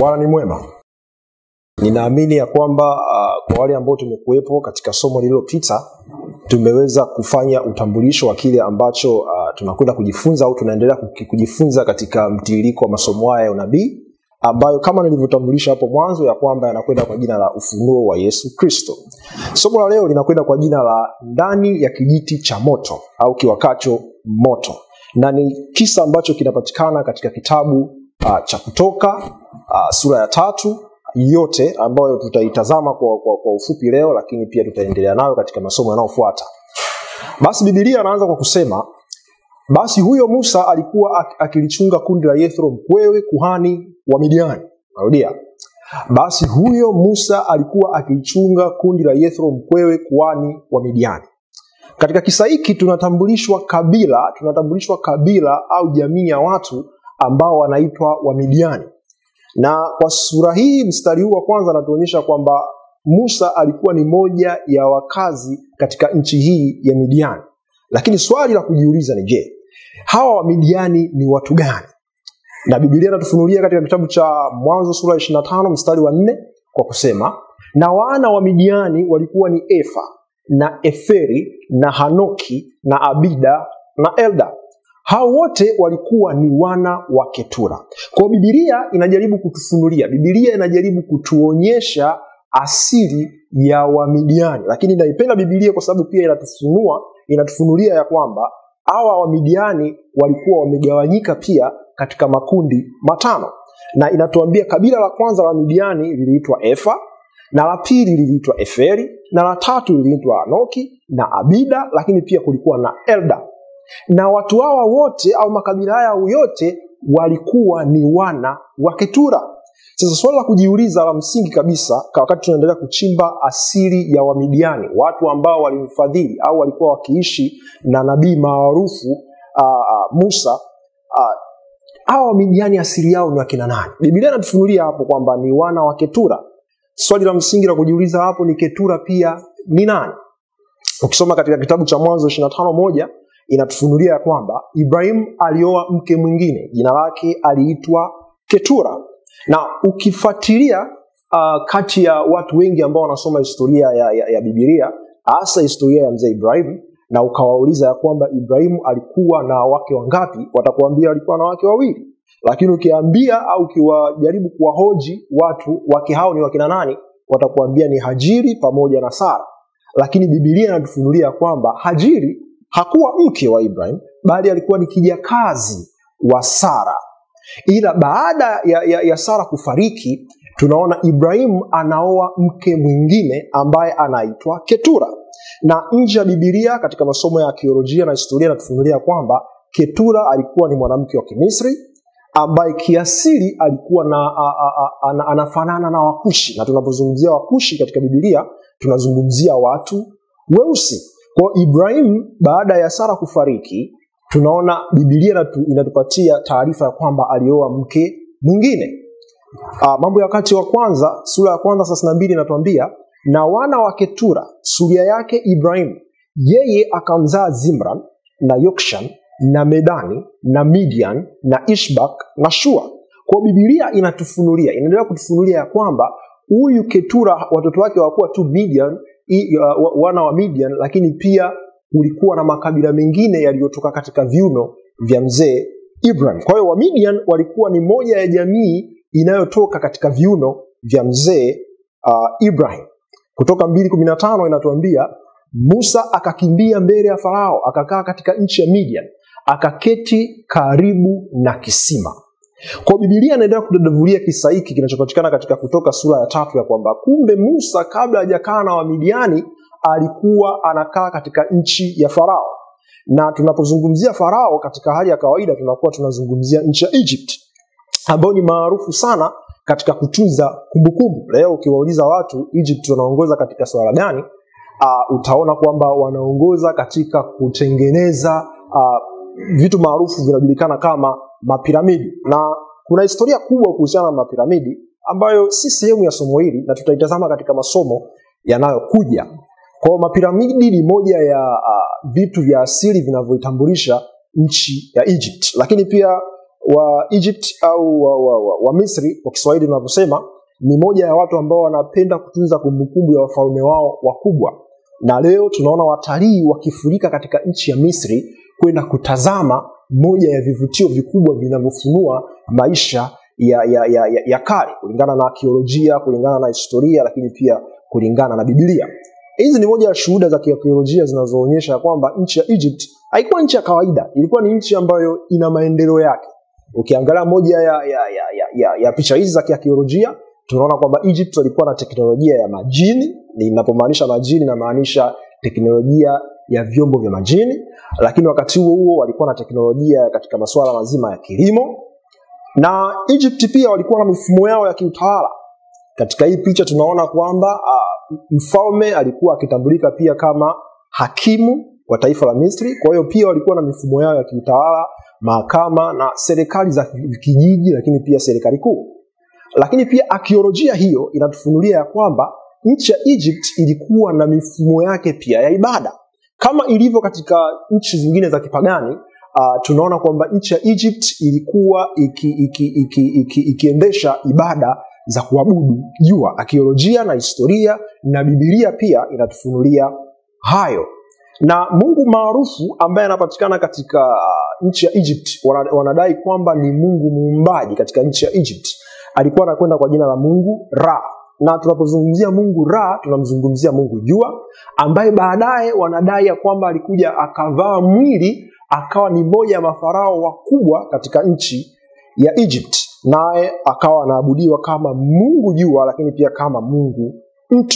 Bwana ni mwema. Ninaamini ya kwamba uh, kwa wale ambao tumekuwepo katika somo lililopita tumeweza kufanya utambulisho wa kile ambacho uh, tunakwenda kujifunza au tunaendelea kuki- kujifunza katika mtiririko wa masomo haya ya unabii ambayo kama nilivyotambulisha hapo mwanzo ya kwamba yanakwenda kwa jina la ufunuo wa Yesu Kristo. Somo la leo linakwenda kwa jina la ndani ya kijiti cha moto au kiwakacho moto, na ni kisa ambacho kinapatikana katika kitabu uh, cha Kutoka uh, sura ya tatu yote ambayo tutaitazama kwa, kwa, kwa ufupi leo, lakini pia tutaendelea nayo katika masomo yanayofuata. Basi Biblia anaanza kwa kusema basi huyo Musa alikuwa ak- akilichunga kundi la Yethro mkwewe kuhani wa Midiani. Narudia, basi huyo Musa alikuwa akilichunga kundi la Yethro mkwewe kuhani wa Midiani. Katika kisa hiki tunatambulishwa kabila, tunatambulishwa kabila au jamii ya watu ambao wanaitwa Wamidiani, na kwa sura hii, mstari huu wa kwanza anatuonyesha kwamba Musa alikuwa ni moja ya wakazi katika nchi hii ya Midiani. Lakini swali la kujiuliza ni je, hawa Wamidiani ni watu gani? Na Biblia inatufunulia katika kitabu cha Mwanzo sura ya 25 mstari wa nne kwa kusema, na wana wa Midiani walikuwa ni Efa na Eferi na Hanoki na Abida na Elda. Hao wote walikuwa ni wana wa Ketura. Kwa hiyo Biblia inajaribu kutufunulia, Biblia inajaribu kutuonyesha asili ya Wamidiani, lakini naipenda Biblia kwa sababu pia inatufunua, inatufunulia ya kwamba hawa Wamidiani walikuwa wamegawanyika pia katika makundi matano, na inatuambia kabila la kwanza la Midiani liliitwa Efa, na la pili liliitwa Eferi, na la tatu liliitwa Anoki na Abida, lakini pia kulikuwa na Elda na watu hawa wote au makabila haya yote walikuwa ni wana wa Ketura. Sasa swali la kujiuliza la msingi kabisa kwa wakati tunaendelea kuchimba asili ya Wamidiani, watu ambao walimfadhili au walikuwa wakiishi na nabii maarufu uh, uh, Musa uh, hawa Wamidiani asili yao ni wakina nani? Biblia inatufunulia hapo kwamba ni wana wa Ketura. Swali la msingi la kujiuliza hapo ni Ketura pia ni nani? Ukisoma katika kitabu cha Mwanzo 25 moja inatufunulia ya kwamba Ibrahimu alioa mke mwingine, jina lake aliitwa Ketura. Na ukifuatilia uh, kati ya watu wengi ambao wanasoma historia ya, ya, ya Biblia, hasa historia ya mzee Ibrahimu, na ukawauliza ya kwamba Ibrahimu alikuwa na wake wangapi, watakuambia alikuwa na wake wawili. Lakini ukiambia au ukiwajaribu kuwahoji watu wake hao ni wakina nani, watakuambia ni Hajiri pamoja na Sara. Lakini Biblia inatufunulia kwamba Hajiri hakuwa mke wa Ibrahim bali alikuwa ni kijakazi wa Sara. Ila baada ya, ya, ya Sara kufariki, tunaona Ibrahimu anaoa mke mwingine ambaye anaitwa Ketura, na nje ya Biblia katika masomo ya arkeolojia na historia inatufunulia kwamba Ketura alikuwa ni mwanamke wa Kimisri ambaye kiasili alikuwa na, a, a, a, ana, anafanana na Wakushi, na tunapozungumzia Wakushi katika Biblia tunazungumzia watu weusi. Kwa Ibrahimu baada ya Sara kufariki, tunaona Biblia inatu, inatupatia taarifa ya kwamba alioa mke mwingine. Uh, Mambo ya Wakati wa Kwanza sura ya kwanza thelathini na mbili inatuambia na wana wa Ketura suria yake Ibrahimu, yeye akamzaa Zimran na Yokshan na Medani na Midian na Ishbak na Shua. Kwa Biblia inatufunulia, inaendelea kutufunulia ya kwamba huyu Ketura watoto wake hawakuwa tu Midian, i, uh, wa- wana wa Midian, lakini pia kulikuwa na makabila mengine yaliyotoka katika viuno vya mzee Ibrahim. Kwa hiyo Wamidian walikuwa ni moja ya jamii inayotoka katika viuno vya mzee uh, Ibrahim. Kutoka mbili kumi na tano inatuambia Musa akakimbia mbele ya Farao, akakaa katika nchi ya Midian, akaketi karibu na kisima. Kwa Biblia inaendelea kudadavulia kisa hiki kinachopatikana katika Kutoka sura ya tatu ya kwamba kumbe Musa kabla hajakaa na Wamidiani alikuwa anakaa katika nchi ya Farao, na tunapozungumzia Farao katika hali ya kawaida tunakuwa tunazungumzia nchi ya Egypt ambayo ni maarufu sana katika kutunza kumbukumbu. Leo ukiwauliza watu Egypt wanaongoza katika swala gani, uh, utaona kwamba wanaongoza katika kutengeneza uh, vitu maarufu vinajulikana kama mapiramidi, na kuna historia kubwa kuhusiana na mapiramidi ambayo si sehemu ya somo hili na tutaitazama katika masomo yanayokuja. Kwa hiyo mapiramidi ni moja ya uh, vitu vya asili vinavyoitambulisha nchi ya Egypt, lakini pia wa Egypt au wa, wa, wa, wa Misri kwa Kiswahili tunavyosema ni moja ya watu ambao wanapenda kutunza kumbukumbu ya wafalme wao wakubwa, na leo tunaona watalii wakifurika katika nchi ya Misri kwenda kutazama moja ya vivutio vikubwa vinavyofunua maisha ya, ya, ya, ya, ya kale kulingana na arkeolojia, kulingana na historia, lakini pia kulingana na Biblia. Hizi ni moja ya shuhuda za kiarkeolojia zinazoonyesha kwamba nchi ya Egypt haikuwa nchi ya kawaida, ilikuwa ni nchi ambayo ina maendeleo yake. Ukiangalia moja ya, ya, ya, ya, ya, ya picha hizi za kiarkeolojia tunaona kwamba Egypt walikuwa na teknolojia ya majini. Ninapomaanisha majini, namaanisha teknolojia ya vyombo vya majini, lakini wakati huo huo walikuwa na teknolojia katika masuala mazima ya kilimo, na Egypt pia walikuwa na mifumo yao ya kiutawala. Katika hii picha tunaona kwamba uh, mfalme alikuwa akitambulika pia kama hakimu wa taifa la Misri. Kwa hiyo pia walikuwa na mifumo yao ya kiutawala, mahakama na serikali za kijiji, lakini pia serikali kuu. Lakini pia akiolojia hiyo inatufunulia ya kwamba nchi ya Egypt ilikuwa na mifumo yake pia ya ibada kama ilivyo katika nchi zingine za kipagani. Uh, tunaona kwamba nchi ya Egypt ilikuwa ikiendesha iki, iki, iki, iki, iki ibada za kuabudu jua. Akiolojia na historia na Biblia pia inatufunulia hayo, na Mungu maarufu ambaye anapatikana katika uh, nchi ya Egypt, wanadai kwamba ni Mungu muumbaji katika nchi ya Egypt alikuwa anakwenda kwa jina la Mungu Ra, na tunapozungumzia Mungu Ra tunamzungumzia Mungu jua, ambaye baadaye wanadai ya kwamba alikuja akavaa mwili akawa ni moja ya mafarao wakubwa katika nchi ya Egypt, naye akawa anaabudiwa kama Mungu jua, lakini pia kama Mungu mtu.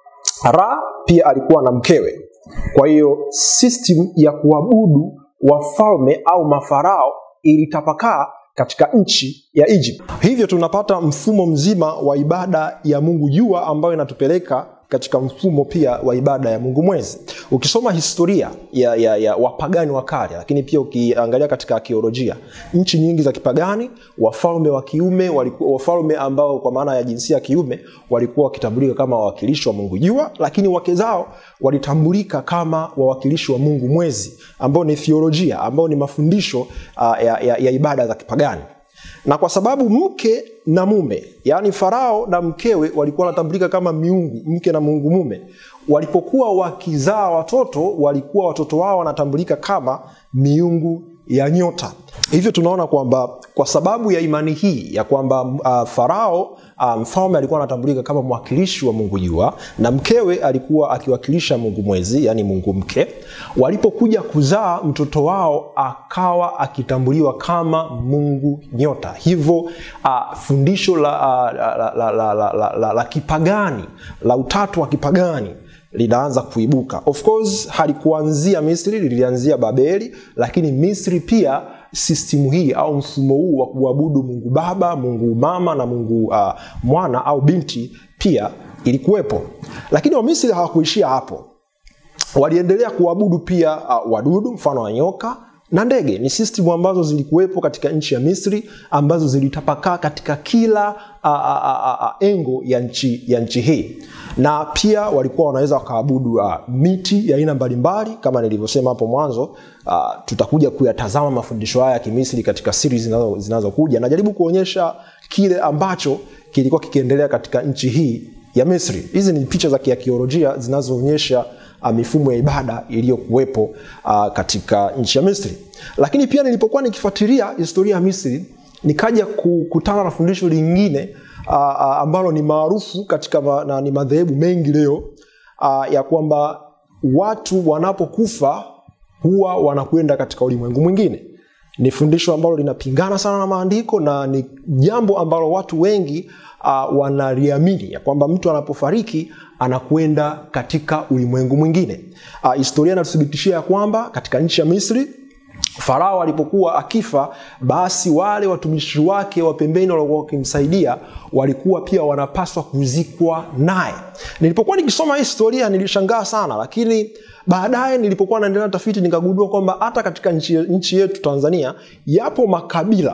Ra pia alikuwa na mkewe. Kwa hiyo system ya kuabudu wafalme au mafarao ilitapakaa katika nchi ya Egypt. Hivyo tunapata mfumo mzima wa ibada ya Mungu jua ambayo inatupeleka katika mfumo pia wa ibada ya Mungu mwezi. Ukisoma historia ya, ya, ya wapagani wa kale, lakini pia ukiangalia katika arkeolojia, nchi nyingi za kipagani, wafalme wa kiume walikuwa wafalme ambao kwa maana ya jinsia ya kiume walikuwa wakitambulika kama wawakilishi wa Mungu jua, lakini wake zao walitambulika kama wawakilishi wa Mungu mwezi, ambao ni theolojia, ambao ni mafundisho uh, ya, ya, ya ibada za kipagani na kwa sababu mke na mume yaani farao na mkewe walikuwa wanatambulika kama miungu mke na mungu mume walipokuwa wakizaa watoto walikuwa watoto wao wanatambulika kama miungu ya nyota hivyo tunaona kwamba kwa sababu ya imani hii ya kwamba uh, farao mfalme um, alikuwa anatambulika kama mwakilishi wa mungu jua na mkewe alikuwa akiwakilisha mungu mwezi yani mungu mke walipokuja kuzaa mtoto wao akawa akitambuliwa kama mungu nyota hivyo uh, fundisho la, uh, la, la, la, la, la, la, la, la kipagani la utatu wa kipagani linaanza kuibuka of course halikuanzia misri lilianzia babeli lakini misri pia sistimu hii au mfumo huu wa kuabudu mungu baba mungu mama na mungu uh, mwana au binti pia ilikuwepo lakini wamisri hawakuishia hapo waliendelea kuabudu pia uh, wadudu mfano wa nyoka na ndege ni system ambazo zilikuwepo katika nchi ya misri ambazo zilitapakaa katika kila a, a, a, a, engo ya nchi, ya nchi hii na pia walikuwa wanaweza wakaabudu uh, miti ya aina mbalimbali kama nilivyosema hapo mwanzo uh, tutakuja kuyatazama mafundisho haya ya kimisri katika siri zinazokuja zinazo najaribu kuonyesha kile ambacho kilikuwa kikiendelea katika nchi hii ya misri hizi ni picha za kiakiolojia zinazoonyesha uh, mifumo ya ibada iliyokuwepo uh, katika nchi ya misri lakini pia nilipokuwa nikifuatilia historia ya misri nikaja kukutana na fundisho lingine uh, uh, ambalo ni maarufu katika ma, na ni madhehebu mengi leo uh, ya kwamba watu wanapokufa huwa wanakwenda katika ulimwengu mwingine ni fundisho ambalo linapingana sana na maandiko na ni jambo ambalo watu wengi uh, wanaliamini ya kwamba mtu anapofariki anakwenda katika ulimwengu mwingine uh, historia inatuthibitishia ya kwamba katika nchi ya misri farao alipokuwa akifa basi wale watumishi wake wa pembeni waliokuwa wakimsaidia walikuwa pia wanapaswa kuzikwa naye nilipokuwa nikisoma hii historia nilishangaa sana lakini baadaye nilipokuwa naendelea tafiti nikagundua kwamba hata katika nchi, nchi yetu tanzania yapo makabila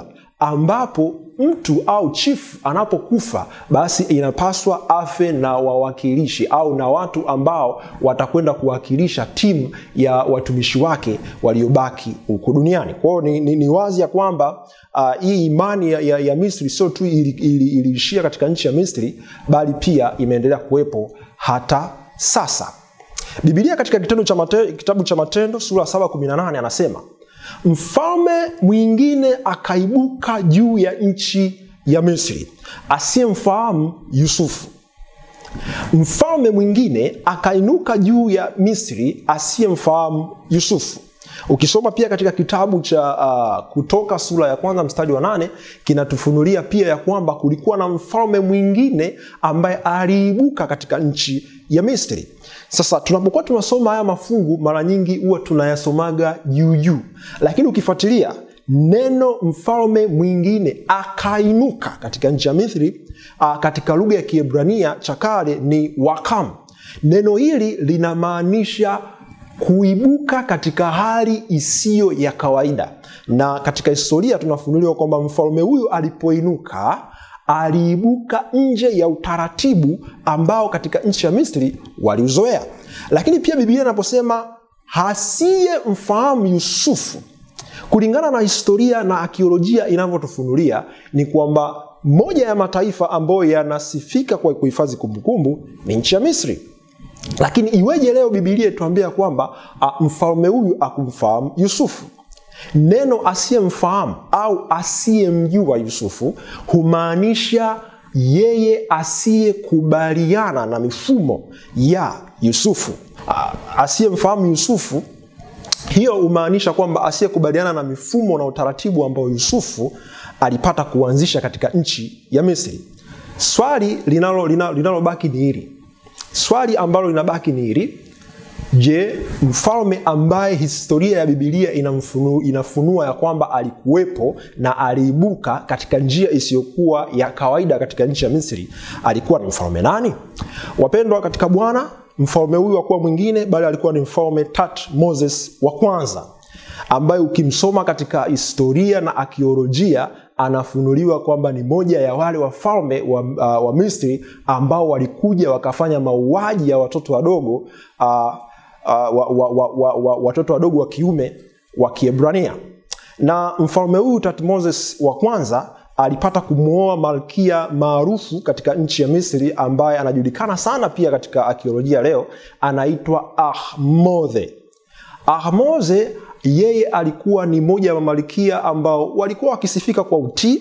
ambapo mtu au chifu anapokufa basi inapaswa afe na wawakilishi au na watu ambao watakwenda kuwakilisha timu ya watumishi wake waliobaki huko duniani kwao ni, ni, ni wazi ya kwamba uh, hii imani ya, ya, ya misri sio tu iliishia ili, ili, ili katika nchi ya misri bali pia imeendelea kuwepo hata sasa bibilia katika kitendo cha mate, kitabu cha matendo sura 718 anasema mfalme mwingine akaibuka juu ya nchi ya misri asiyemfahamu yusufu mfalme mwingine akainuka juu ya misri asiyemfahamu yusufu ukisoma pia katika kitabu cha uh, kutoka sura ya kwanza mstari wa nane kinatufunulia pia ya kwamba kulikuwa na mfalme mwingine ambaye aliibuka katika nchi ya misri sasa tunapokuwa tunasoma haya mafungu mara nyingi huwa tunayasomaga juu juu lakini ukifuatilia neno mfalme mwingine akainuka katika nchi ya misri uh, katika lugha ya kiebrania cha kale ni wakam neno hili linamaanisha kuibuka katika hali isiyo ya kawaida na katika historia tunafunuliwa kwamba mfalme huyu alipoinuka aliibuka nje ya utaratibu ambao katika nchi ya misri waliuzoea lakini pia biblia inaposema hasiye mfahamu yusufu kulingana na historia na akiolojia inavyotufunulia ni kwamba moja ya mataifa ambayo yanasifika kwa kuhifadhi kumbukumbu ni nchi ya misri lakini iweje leo bibilia ituambia kwamba mfalme huyu akumfahamu yusufu neno asiyemfahamu au asiyemjua yusufu humaanisha yeye asiyekubaliana na mifumo ya yusufu asiyemfahamu yusufu hiyo humaanisha kwamba asiyekubaliana na mifumo na utaratibu ambao yusufu alipata kuanzisha katika nchi ya misri swali linalobaki linalo, linalo ni hili swali ambalo linabaki ni hili je mfalme ambaye historia ya bibilia inamfunu, inafunua ya kwamba alikuwepo na aliibuka katika njia isiyokuwa ya kawaida katika nchi ya misri alikuwa ni mfalme nani wapendwa katika bwana mfalme huyu wakuwa mwingine bali alikuwa ni mfalme tat moses wa kwanza ambaye ukimsoma katika historia na akiolojia anafunuliwa kwamba ni moja ya wale wafalme wa, uh, wa misri ambao walikuja wakafanya mauaji ya watoto wadogo uh, uh, wa, wa, wa, wa, wa, watoto wadogo wa kiume wa kiebrania na mfalme huyu tatmoses wa kwanza alipata kumwoa malkia maarufu katika nchi ya misri ambaye anajulikana sana pia katika akiolojia leo anaitwa ahmodhe ahmodhe yeye alikuwa ni moja ya mamalikia ambao walikuwa wakisifika kwa utii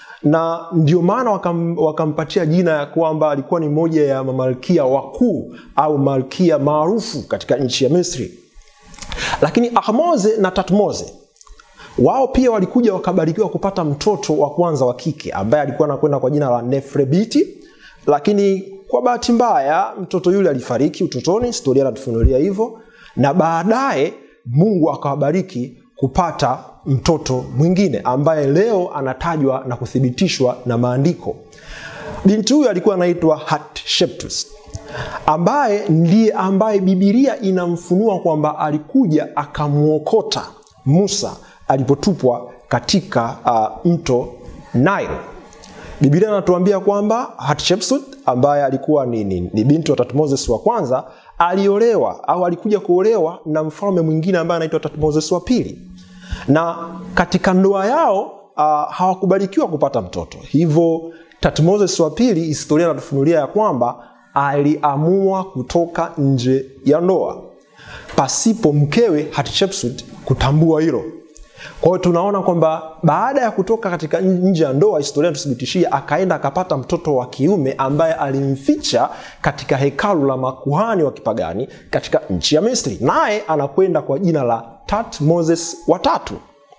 na ndio maana wakam, wakampatia jina ya kwamba alikuwa ni moja ya mamalkia wakuu au malkia maarufu katika nchi ya misri lakini ahmoze na tatmoze wao pia walikuja wakabarikiwa kupata mtoto wa kwanza wa kike ambaye alikuwa anakwenda kwa jina la nefrebiti lakini kwa bahati mbaya mtoto yule alifariki utotoni historia inatufunulia hivyo na baadaye mungu akawabariki kupata mtoto mwingine ambaye leo anatajwa na kuthibitishwa na maandiko binti huyu alikuwa anaitwa hatsheptus ambaye ndiye ambaye bibilia inamfunua kwamba alikuja akamwokota musa alipotupwa katika uh, mto nile bibilia anatuambia kwamba hatshepsut ambaye alikuwa ni, ni, ni binti wa tatmoses wa kwanza aliolewa au alikuja kuolewa na mfalme mwingine ambaye anaitwa tatmoses wa pili na katika ndoa yao uh, hawakubarikiwa kupata mtoto hivyo tatmoses wa pili historia inatufunulia ya kwamba aliamua kutoka nje ya ndoa pasipo mkewe hatshepsut kutambua hilo kwa hiyo tunaona kwamba baada ya kutoka katika nje ya ndoa historia tuthibitishia akaenda akapata mtoto wa kiume ambaye alimficha katika hekalu la makuhani wa kipagani katika nchi ya misri naye anakwenda kwa jina la tat moses watatu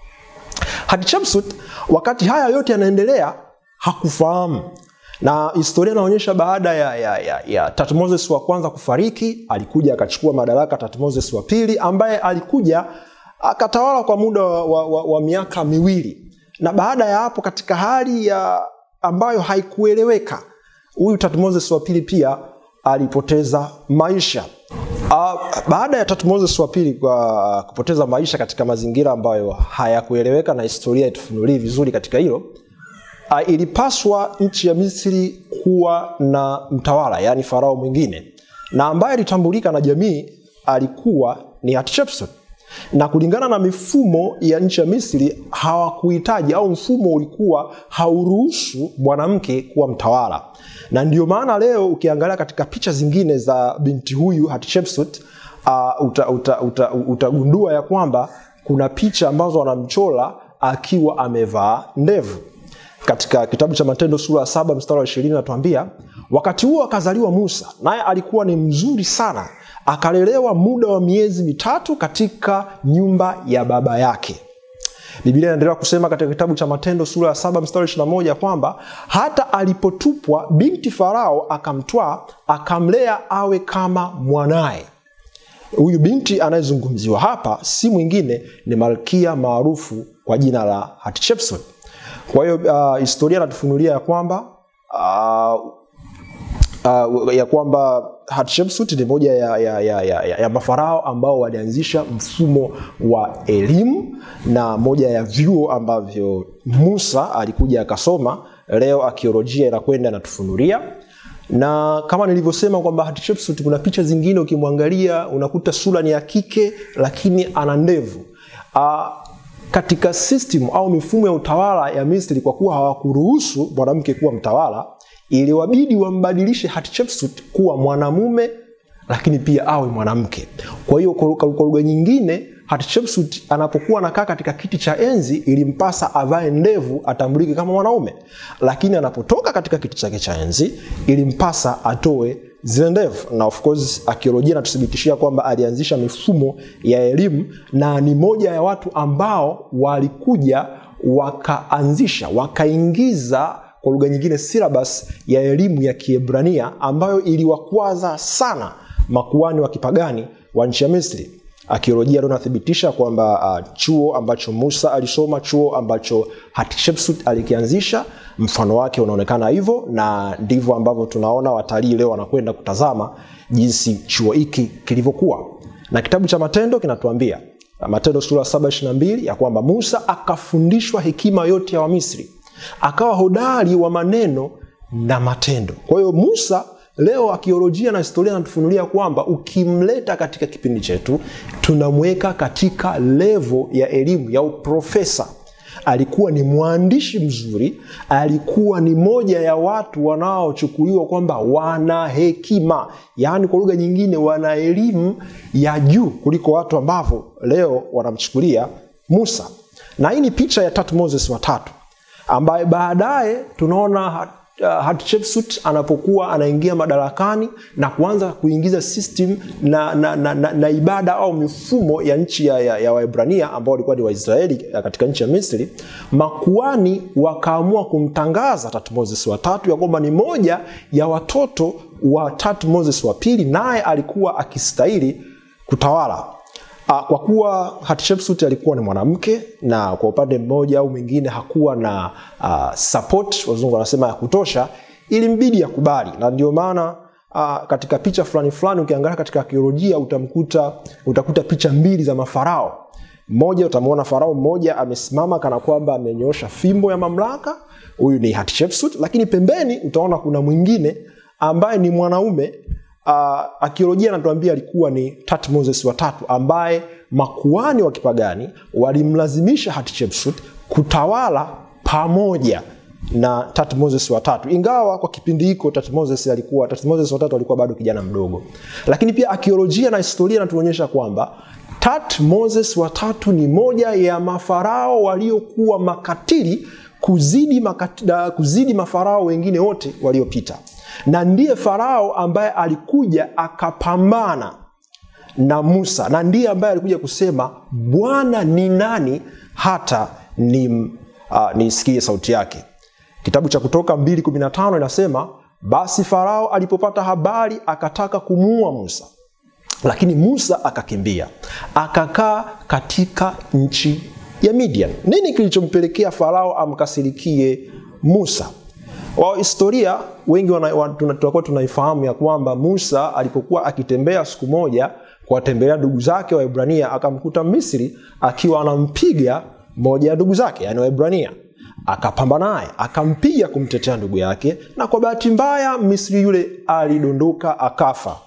hatshepsut wakati haya yote yanaendelea hakufahamu na historia inaonyesha baada ya, ya, ya, ya tatmoses wa kwanza kufariki alikuja akachukua madaraka tatmoses wa pili ambaye alikuja akatawala kwa muda wa, wa, wa, wa miaka miwili na baada ya hapo katika hali ya ambayo haikueleweka huyu tatmoses wa pili pia alipoteza maisha uh, baada ya Tutmosis wa pili kwa kupoteza maisha katika mazingira ambayo hayakueleweka na historia itufunulie vizuri katika hilo, uh, ilipaswa nchi ya Misri kuwa na mtawala, yaani farao mwingine, na ambaye alitambulika na jamii alikuwa ni Hatshepsut na kulingana na mifumo ya nchi ya Misri hawakuhitaji au mfumo ulikuwa hauruhusu mwanamke kuwa mtawala, na ndio maana leo ukiangalia katika picha zingine za binti huyu Hatshepsut uh, utagundua uta, uta, uta ya kwamba kuna picha ambazo wanamchora akiwa amevaa ndevu. Katika kitabu cha Matendo sura ya saba mstari wa ishirini natuambia wakati huo akazaliwa Musa, naye alikuwa ni mzuri sana akalelewa muda wa miezi mitatu katika nyumba ya baba yake. Biblia inaendelea kusema katika kitabu cha Matendo sura ya saba mstari ishirini na moja kwamba hata alipotupwa binti Farao akamtwaa akamlea awe kama mwanaye. Huyu binti anayezungumziwa hapa si mwingine ni malkia maarufu kwa jina la Hatshepsut. Kwa hiyo uh, historia inatufunulia ya kwamba uh, uh, ya kwamba Hatshepsut ni moja ya, ya, ya, ya, ya mafarao ambao walianzisha mfumo wa elimu na moja ya vyuo ambavyo Musa alikuja akasoma. Leo akiolojia inakwenda inatufunulia, na kama nilivyosema kwamba Hatshepsut, kuna picha zingine ukimwangalia unakuta sura ni ya kike, lakini ana ndevu uh, katika system au mifumo ya utawala ya Misri, kwa kuwa hawakuruhusu mwanamke kuwa mtawala iliwabidi wambadilishe Hatshepsut kuwa mwanamume lakini pia awe mwanamke. Kwa hiyo kwa lugha nyingine, Hatshepsut anapokuwa anakaa katika kiti cha enzi ilimpasa avae ndevu atambulike kama mwanaume, lakini anapotoka katika kiti chake cha enzi ilimpasa atoe zile ndevu. Na of course arkeolojia inatuthibitishia kwamba alianzisha mifumo ya elimu na ni moja ya watu ambao walikuja wakaanzisha wakaingiza kwa lugha nyingine syllabus ya elimu ya Kiebrania ambayo iliwakwaza sana makuani wa kipagani wa nchi ya Misri. Arkeolojia leo inathibitisha kwamba uh, chuo ambacho Musa alisoma, chuo ambacho Hatshepsut alikianzisha, mfano wake unaonekana hivyo, na ndivyo ambavyo tunaona watalii leo wanakwenda kutazama jinsi chuo hiki kilivyokuwa. Na kitabu cha Matendo kinatuambia Matendo sura 7:22 ya kwamba Musa akafundishwa hekima yote ya Wamisri akawa hodari wa maneno na matendo. Kwa hiyo Musa leo akiolojia na historia anatufunulia kwamba ukimleta katika kipindi chetu tunamweka katika levo ya elimu ya uprofesa. Alikuwa ni mwandishi mzuri, alikuwa ni moja ya watu wanaochukuliwa kwamba wana hekima, yaani kwa lugha nyingine wana elimu ya juu kuliko watu ambavyo leo wanamchukulia Musa. Na hii ni picha ya Tutmosis watatu ambaye baadaye tunaona Hatshepsut anapokuwa anaingia madarakani na kuanza kuingiza system na, na, na, na, na ibada au mifumo ya nchi ya, ya, ya Waebrania ambao walikuwa ni Waisraeli katika nchi ya Misri, makuani wakaamua kumtangaza Tutmosis wa tatu ya kwamba ni moja ya watoto wa Tutmosis wa pili, naye alikuwa akistahili kutawala. Kwa kuwa Hatshepsut alikuwa ni mwanamke na kwa upande mmoja au mwingine hakuwa na uh, support, wazungu wanasema ya kutosha, ilimbidi akubali, na ndio maana uh, katika picha fulani fulani ukiangalia katika arkeolojia utamkuta utakuta picha mbili za mafarao. Mmoja utamwona farao mmoja amesimama kana kwamba amenyoosha fimbo ya mamlaka, huyu ni Hatshepsut, lakini pembeni utaona kuna mwingine ambaye ni mwanaume Uh, arkeolojia anatuambia alikuwa ni Tutmosis wa tatu ambaye makuani wa kipagani walimlazimisha Hatshepsut kutawala pamoja na Tutmosis wa tatu, ingawa kwa kipindi hiko Tutmosis alikuwa Tutmosis wa tatu alikuwa bado kijana mdogo, lakini pia arkeolojia na historia inatuonyesha kwamba Tutmosis wa tatu ni moja ya mafarao waliokuwa makatili kuzidi, makati, kuzidi mafarao wengine wote waliopita na ndiye farao ambaye alikuja akapambana na Musa na ndiye ambaye alikuja kusema Bwana ni nani hata ni uh, nisikie sauti yake. Kitabu cha Kutoka 2:15 inasema basi farao alipopata habari akataka kumuua Musa, lakini Musa akakimbia akakaa katika nchi ya Midian. Nini kilichompelekea farao amkasirikie Musa? Wa historia wengi tunakuwa tunaifahamu ya kwamba Musa alipokuwa akitembea siku moja kuwatembelea ndugu zake Waebrania, akamkuta Misri akiwa anampiga moja ya ndugu zake, yani Waebrania. Akapambana naye akampiga kumtetea ndugu yake, na kwa bahati mbaya Misri yule alidondoka akafa.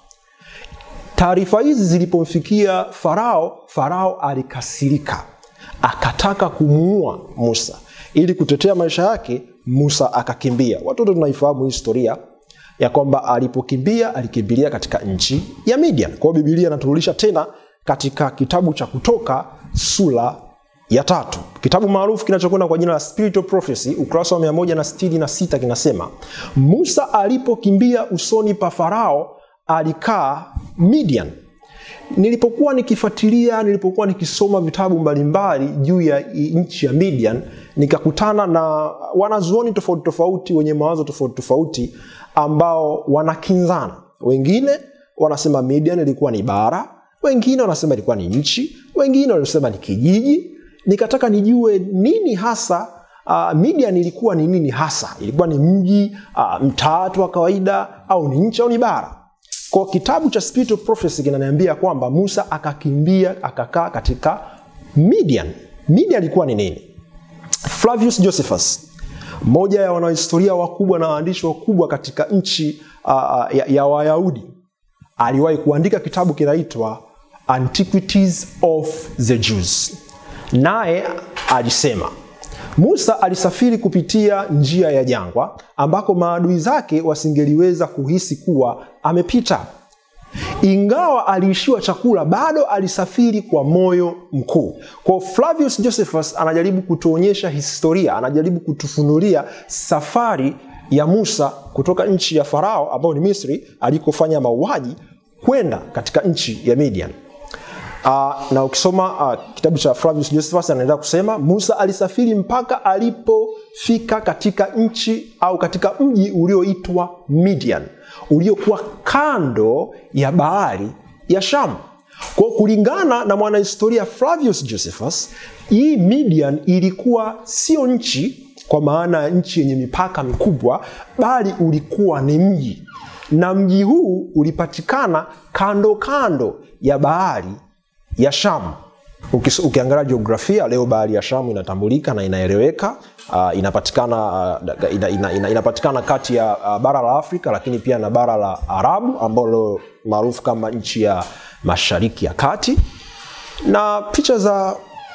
Taarifa hizi zilipomfikia Farao, Farao alikasirika, akataka kumuua Musa. Ili kutetea maisha yake, Musa akakimbia. Watoto tunaifahamu historia ya kwamba alipokimbia alikimbilia katika nchi ya Midian. Kwa hiyo Biblia inaturudisha tena katika kitabu cha Kutoka sura ya tatu, kitabu maarufu kinachokwenda kwa jina la Spiritual Prophecy, ukurasa wa 166 kinasema, Musa alipokimbia usoni pa Farao alikaa Midian. Nilipokuwa nikifuatilia, nilipokuwa nikisoma vitabu mbalimbali juu ya nchi ya Midian, nikakutana na wanazuoni tofauti tofauti wenye mawazo tofauti tofauti ambao wanakinzana. Wengine wanasema Midian ilikuwa ni bara, wengine wanasema ilikuwa ni nchi, wengine wanasema ni kijiji. Nikataka nijue nini hasa uh, Midian ilikuwa ni nini hasa, ilikuwa ni mji uh, mtaa tu wa kawaida au ni nchi au ni bara? Kwa kitabu cha Spiritual Prophecy kinaniambia kwamba Musa akakimbia akakaa katika Midian. Midian ilikuwa ni nini? Flavius Josephus, mmoja ya wanahistoria wakubwa na waandishi wakubwa katika nchi uh, ya, ya Wayahudi, aliwahi kuandika kitabu kinaitwa Antiquities of the Jews. Naye alisema Musa alisafiri kupitia njia ya jangwa ambako maadui zake wasingeliweza kuhisi kuwa amepita. Ingawa aliishiwa chakula, bado alisafiri kwa moyo mkuu. Kwa Flavius Josephus anajaribu kutuonyesha historia, anajaribu kutufunulia safari ya Musa kutoka nchi ya Farao ambayo ni Misri alikofanya mauaji kwenda katika nchi ya Midian. Uh, na ukisoma uh, kitabu cha Flavius Josephus anaendelea kusema Musa alisafiri mpaka alipofika katika nchi au katika mji ulioitwa Midian uliokuwa kando ya bahari ya Shamu. Kwa kulingana na mwanahistoria Flavius Josephus, hii Midian ilikuwa sio nchi kwa maana ya nchi yenye mipaka mikubwa, bali ulikuwa ni mji, na mji huu ulipatikana kando kando ya bahari ya Shamu. Ukiangalia jiografia leo, bahari ya Shamu inatambulika na inaeleweka. Uh, inapatikana uh, ina, ina, ina, inapatikana kati ya uh, bara la Afrika lakini pia na bara la Arabu ambalo maarufu kama nchi ya Mashariki ya Kati, na picha za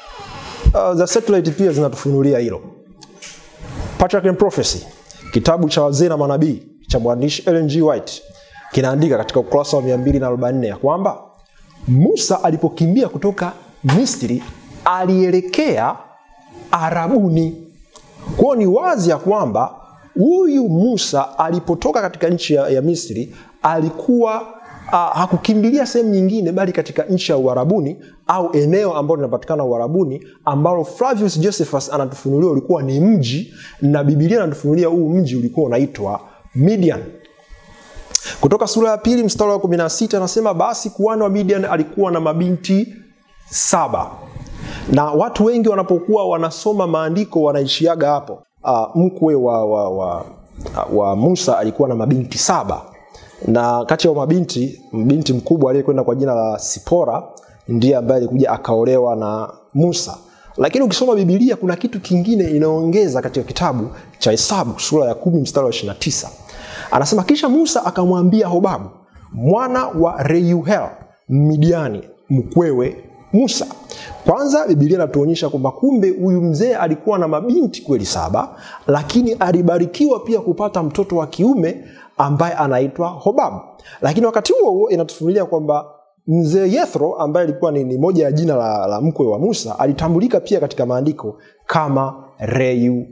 uh, za satellite pia zinatufunulia hilo. Patriarch and Prophecy, kitabu cha wazee na manabii cha mwandishi Ellen G. White kinaandika katika ukurasa wa 244 ya kwamba Musa alipokimbia kutoka Misri alielekea Arabuni. Kwa hiyo ni wazi ya kwamba huyu Musa alipotoka katika nchi ya, ya Misri alikuwa uh, hakukimbilia sehemu nyingine bali katika nchi ya Uarabuni au eneo ambalo linapatikana Uarabuni ambalo Flavius Josephus anatufunulia ulikuwa ni mji na Biblia anatufunulia huu mji ulikuwa unaitwa Midian. Kutoka sura ya pili mstari wa 16 anasema basi kuhani wa Midian alikuwa na mabinti saba, na watu wengi wanapokuwa wanasoma maandiko wanaishiaga hapo. Uh, mkwe wa, wa, wa, wa Musa alikuwa na mabinti saba, na kati ya mabinti mbinti mkubwa aliyekwenda kwa jina la Sipora ndiye ambaye alikuja akaolewa na Musa. Lakini ukisoma Biblia kuna kitu kingine inaongeza katika kitabu cha Hesabu sura ya kumi mstari wa 29 anasema kisha Musa akamwambia Hobabu mwana wa Reuel Midiani mkwewe Musa. Kwanza Biblia inatuonyesha kwamba kumbe huyu mzee alikuwa na mabinti kweli saba, lakini alibarikiwa pia kupata mtoto wa kiume ambaye anaitwa Hobabu. Lakini wakati huo huo inatufunulia kwamba mzee Yethro ambaye alikuwa ni, ni moja ya jina la, la mkwe wa Musa alitambulika pia katika maandiko kama Reuel.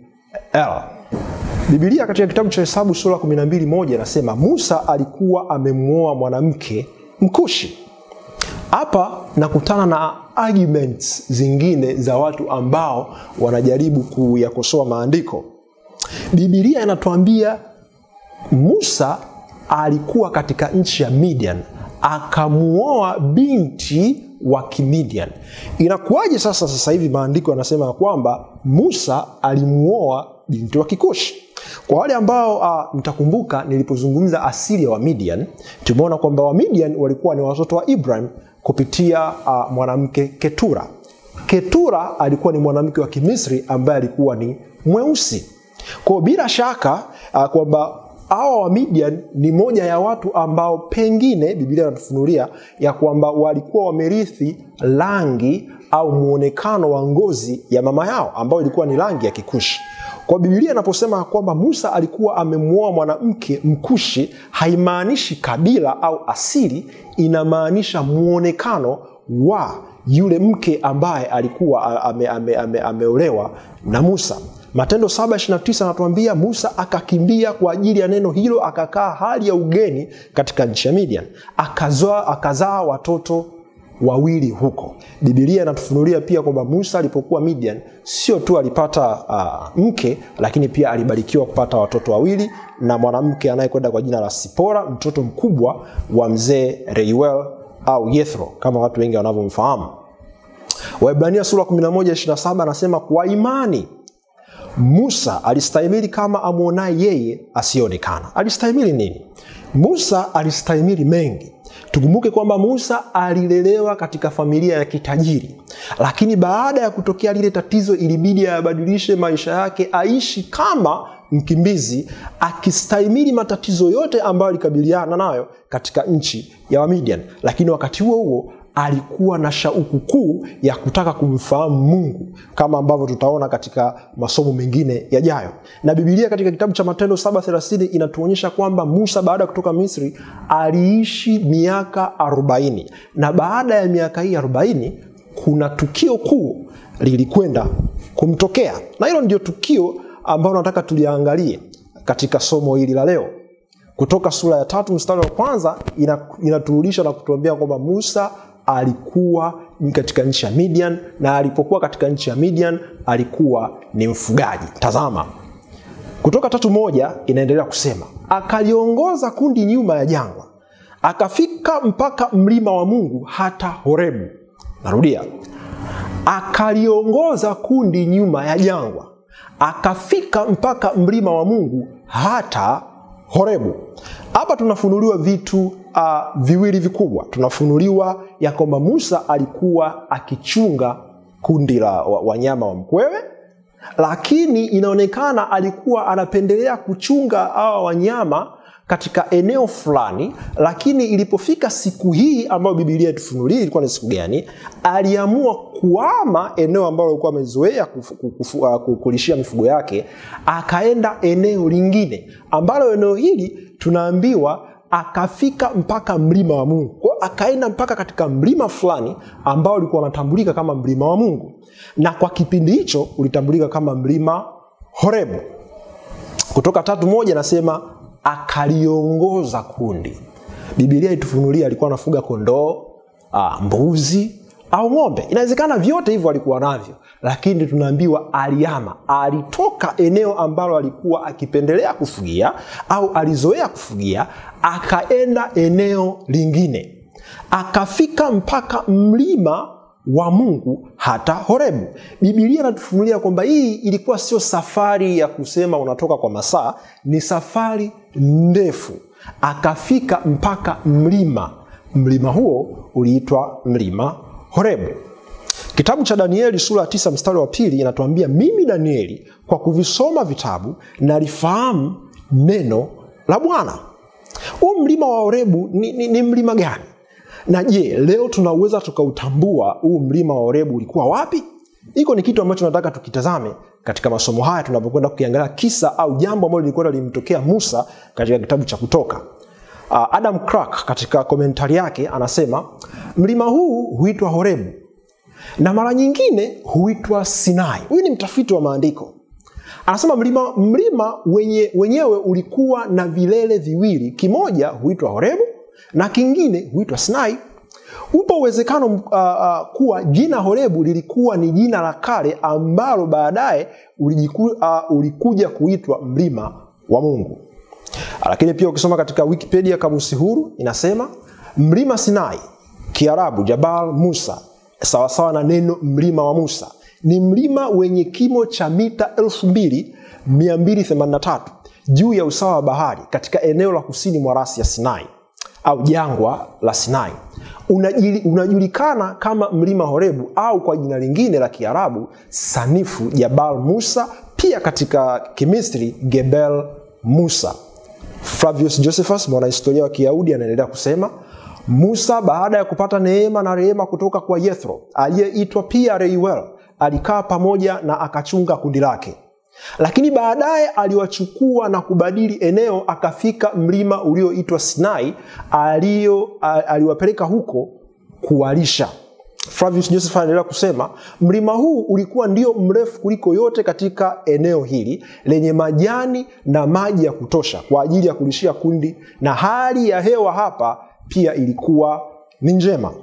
Biblia katika kitabu cha Hesabu sura 12 moja inasema Musa alikuwa amemwoa mwanamke Mkushi. Hapa nakutana na arguments zingine za watu ambao wanajaribu kuyakosoa maandiko. Biblia inatuambia Musa alikuwa katika nchi ya Midian akamuoa binti wa Kimidian. Inakuwaje sasa? Sasa hivi maandiko yanasema ya kwamba Musa alimuoa binti wa Kikushi. Kwa wale ambao uh, mtakumbuka nilipozungumza asili ya Wamidian, tumeona kwamba Wamidian walikuwa ni watoto wa Ibrahim kupitia uh, mwanamke Ketura. Ketura alikuwa ni mwanamke wa Kimisri ambaye alikuwa ni mweusi. Kwa bila shaka uh, kwamba hawa wa Midian ni moja ya watu ambao pengine Biblia inatufunulia ya kwamba walikuwa wamerithi rangi au muonekano wa ngozi ya mama yao ambayo ilikuwa ni rangi ya Kikushi. Kwa Biblia inaposema kwamba Musa alikuwa amemwoa mwanamke Mkushi, haimaanishi kabila au asili, inamaanisha muonekano wa yule mke ambaye alikuwa ame, ame, ame, ameolewa na Musa. Matendo 7:29 anatuambia Musa akakimbia kwa ajili ya neno hilo, akakaa hali ya ugeni katika nchi ya Midian, akazaa akazaa watoto wawili huko. Biblia inatufunulia pia kwamba Musa alipokuwa Midian sio tu alipata uh, mke, lakini pia alibarikiwa kupata watoto wawili na mwanamke anayekwenda kwa jina la Sipora, mtoto mkubwa wa mzee Reuel au Yethro kama watu wengi wanavyomfahamu. Waebrania sura 11:27 anasema kwa imani Musa alistahimili kama amwonaye yeye asiyeonekana. Alistahimili nini? Musa alistahimili mengi. Tukumbuke kwamba Musa alilelewa katika familia ya kitajiri, lakini baada ya kutokea lile tatizo, ilibidi ayabadilishe maisha yake, aishi kama mkimbizi, akistahimili matatizo yote ambayo alikabiliana nayo katika nchi ya Wamidian. Lakini wakati huo huo alikuwa na shauku kuu ya kutaka kumfahamu Mungu kama ambavyo tutaona katika masomo mengine yajayo. Na Biblia katika kitabu cha Matendo 7:30 inatuonyesha kwamba Musa baada ya kutoka Misri aliishi miaka 40 na baada ya miaka hii 40 kuna tukio kuu lilikwenda kumtokea, na hilo ndio tukio ambalo nataka tuliangalie katika somo hili la leo. Kutoka sura ya tatu mstari wa kwanza inaturudisha na kutuambia kwamba Musa alikuwa katika nchi ya Midian na alipokuwa katika nchi ya Midian alikuwa ni mfugaji. Tazama, Kutoka tatu moja inaendelea kusema, akaliongoza kundi nyuma ya jangwa, akafika mpaka mlima wa Mungu hata Horebu. Narudia, akaliongoza kundi nyuma ya jangwa, akafika mpaka mlima wa Mungu hata Horebu. Hapa tunafunuliwa vitu uh, viwili vikubwa. Tunafunuliwa ya kwamba Musa alikuwa akichunga kundi la wanyama wa mkwewe, lakini inaonekana alikuwa anapendelea kuchunga hawa wanyama katika eneo fulani, lakini ilipofika siku hii ambayo Biblia itufunulia ilikuwa ni siku gani, aliamua kuama eneo ambalo alikuwa amezoea kulishia mifugo yake, akaenda eneo lingine ambalo eneo hili tunaambiwa akafika mpaka mlima wa Mungu. Kwa akaenda mpaka katika mlima fulani ambao ulikuwa unatambulika kama mlima wa Mungu, na kwa kipindi hicho ulitambulika kama mlima Horebu. Kutoka tatu moja nasema akaliongoza kundi. Biblia itufunulia alikuwa anafuga kondoo, mbuzi au ng'ombe. Inawezekana vyote hivyo alikuwa navyo, lakini tunaambiwa aliama, alitoka eneo ambalo alikuwa akipendelea kufugia au alizoea kufugia, akaenda eneo lingine, akafika mpaka mlima wa Mungu hata Horebu. Biblia inatufunulia kwamba hii ilikuwa sio safari ya kusema unatoka kwa masaa, ni safari ndefu. Akafika mpaka mlima, mlima huo uliitwa mlima Horebu. Kitabu cha Danieli sura ya tisa mstari wa pili inatuambia mimi Danieli kwa kuvisoma vitabu nalifahamu neno la Bwana. Huu mlima wa Horebu ni, ni, ni mlima gani? Na je, leo tunaweza tukautambua huu mlima wa Horebu ulikuwa wapi? Hiko ni kitu ambacho nataka tukitazame katika masomo haya tunapokwenda kukiangalia kisa au jambo ambalo lilikuwa limtokea Musa katika kitabu cha Kutoka. Uh, Adam Clark katika komentari yake anasema mlima huu huitwa Horebu na mara nyingine huitwa Sinai. Huyu ni mtafiti wa maandiko, anasema mlima, mlima wenye, wenyewe ulikuwa na vilele viwili, kimoja huitwa Horebu na kingine huitwa Sinai. Upo uwezekano uh, uh, kuwa jina Horebu lilikuwa ni jina la kale ambalo baadaye ulijiku, uh, ulikuja kuitwa mlima wa Mungu. Lakini pia ukisoma katika Wikipedia kamusi huru inasema mlima Sinai, Kiarabu Jabal Musa, sawasawa na neno mlima wa Musa, ni mlima wenye kimo cha mita 2283 juu ya usawa wa bahari katika eneo la kusini mwa rasi ya Sinai. au jangwa la Sinai Unajili, unajulikana kama mlima Horebu au kwa jina lingine la Kiarabu sanifu Jabal Musa, pia katika Kimisri Gebel Musa. Flavius Josephus mwanahistoria wa Kiyahudi anaendelea kusema Musa baada ya kupata neema na rehema kutoka kwa Yethro aliyeitwa pia Reuel alikaa pamoja na akachunga kundi lake, lakini baadaye aliwachukua na kubadili eneo, akafika mlima ulioitwa Sinai alio aliwapeleka huko kuwalisha. Flavius Joseph anaendelea kusema mlima huu ulikuwa ndio mrefu kuliko yote katika eneo hili lenye majani na maji ya kutosha kwa ajili ya kulishia kundi, na hali ya hewa hapa pia ilikuwa ni njema.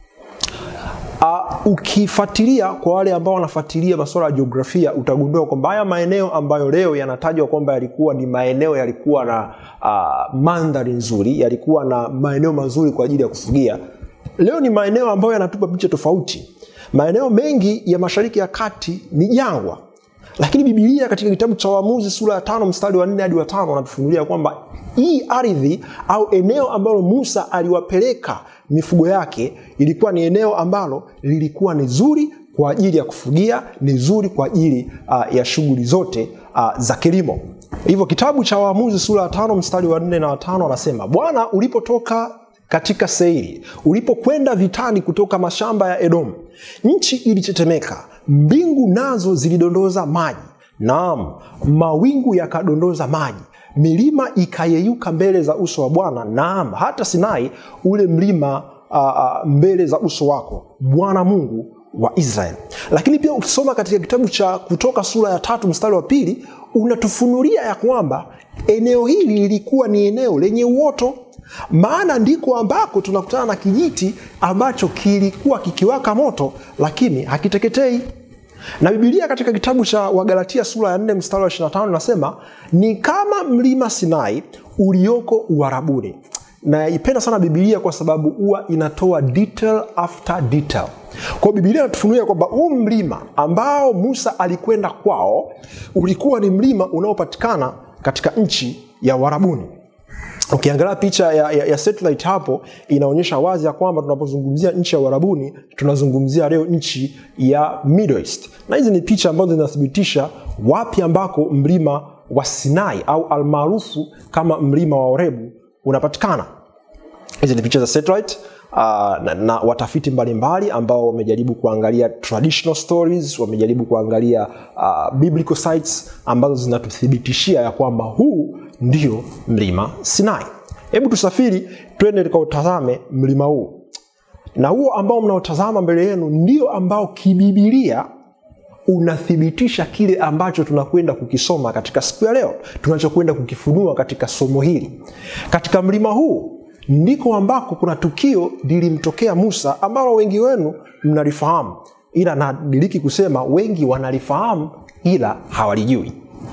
Uh, ukifuatilia kwa wale ambao wanafuatilia masuala ya jiografia utagundua kwamba haya maeneo ambayo leo yanatajwa kwamba yalikuwa ni maeneo yalikuwa na uh, mandhari nzuri, yalikuwa na maeneo mazuri kwa ajili ya kufugia, leo ni maeneo ambayo yanatupa picha tofauti. Maeneo mengi ya Mashariki ya Kati ni jangwa, lakini Biblia katika kitabu cha Waamuzi sura ya tano mstari wa nne hadi wa tano wanatufunulia kwamba hii ardhi au eneo ambalo Musa aliwapeleka mifugo yake ilikuwa ni eneo ambalo lilikuwa ni zuri kwa ajili ya kufugia, ni zuri kwa ajili uh, ya shughuli zote uh, za kilimo. Hivyo kitabu cha Waamuzi sura ya tano mstari wa nne na watano anasema, Bwana ulipotoka katika Seiri, ulipokwenda vitani kutoka mashamba ya Edomu, nchi ilitetemeka, mbingu nazo zilidondoza maji, naam, mawingu yakadondoza maji milima ikayeyuka mbele za uso wa Bwana, naam hata Sinai ule mlima uh, uh, mbele za uso wako Bwana Mungu wa Israeli. Lakini pia ukisoma katika kitabu cha Kutoka sura ya tatu mstari wa pili unatufunulia ya kwamba eneo hili lilikuwa ni eneo lenye uoto, maana ndiko ambako tunakutana na kijiti ambacho kilikuwa kikiwaka moto lakini hakiteketei na Biblia katika kitabu cha Wagalatia sura ya 4 mstari wa 25 nasema ni kama mlima Sinai ulioko Uarabuni. Naipenda sana Biblia kwa sababu huwa inatoa detail after detail. Kwa Biblia inatufunulia kwamba huu mlima ambao Musa alikwenda kwao ulikuwa ni mlima unaopatikana katika nchi ya Uarabuni. Ukiangalia picha ya, ya, ya satellite hapo inaonyesha wazi ya kwamba tunapozungumzia nchi ya Uarabuni tunazungumzia leo nchi ya Middle East, na hizi ni picha ambazo zinathibitisha wapi ambako mlima wa Sinai au almaarufu kama mlima wa Horebu unapatikana. Hizi ni picha za satellite. Uh, na, na watafiti mbalimbali ambao wamejaribu kuangalia traditional stories, wamejaribu kuangalia uh, biblical sites ambazo zinatuthibitishia ya kwamba huu ndio mlima Sinai. Hebu tusafiri twende tukautazame mlima huu, na huo ambao mnaotazama mbele yenu ndio ambao kibibilia unathibitisha kile ambacho tunakwenda kukisoma katika siku ya leo, tunachokwenda kukifunua katika somo hili. Katika mlima huu ndiko ambako kuna tukio lilimtokea Musa ambalo wengi wenu mnalifahamu, ila nadiriki kusema wengi wanalifahamu ila hawalijui.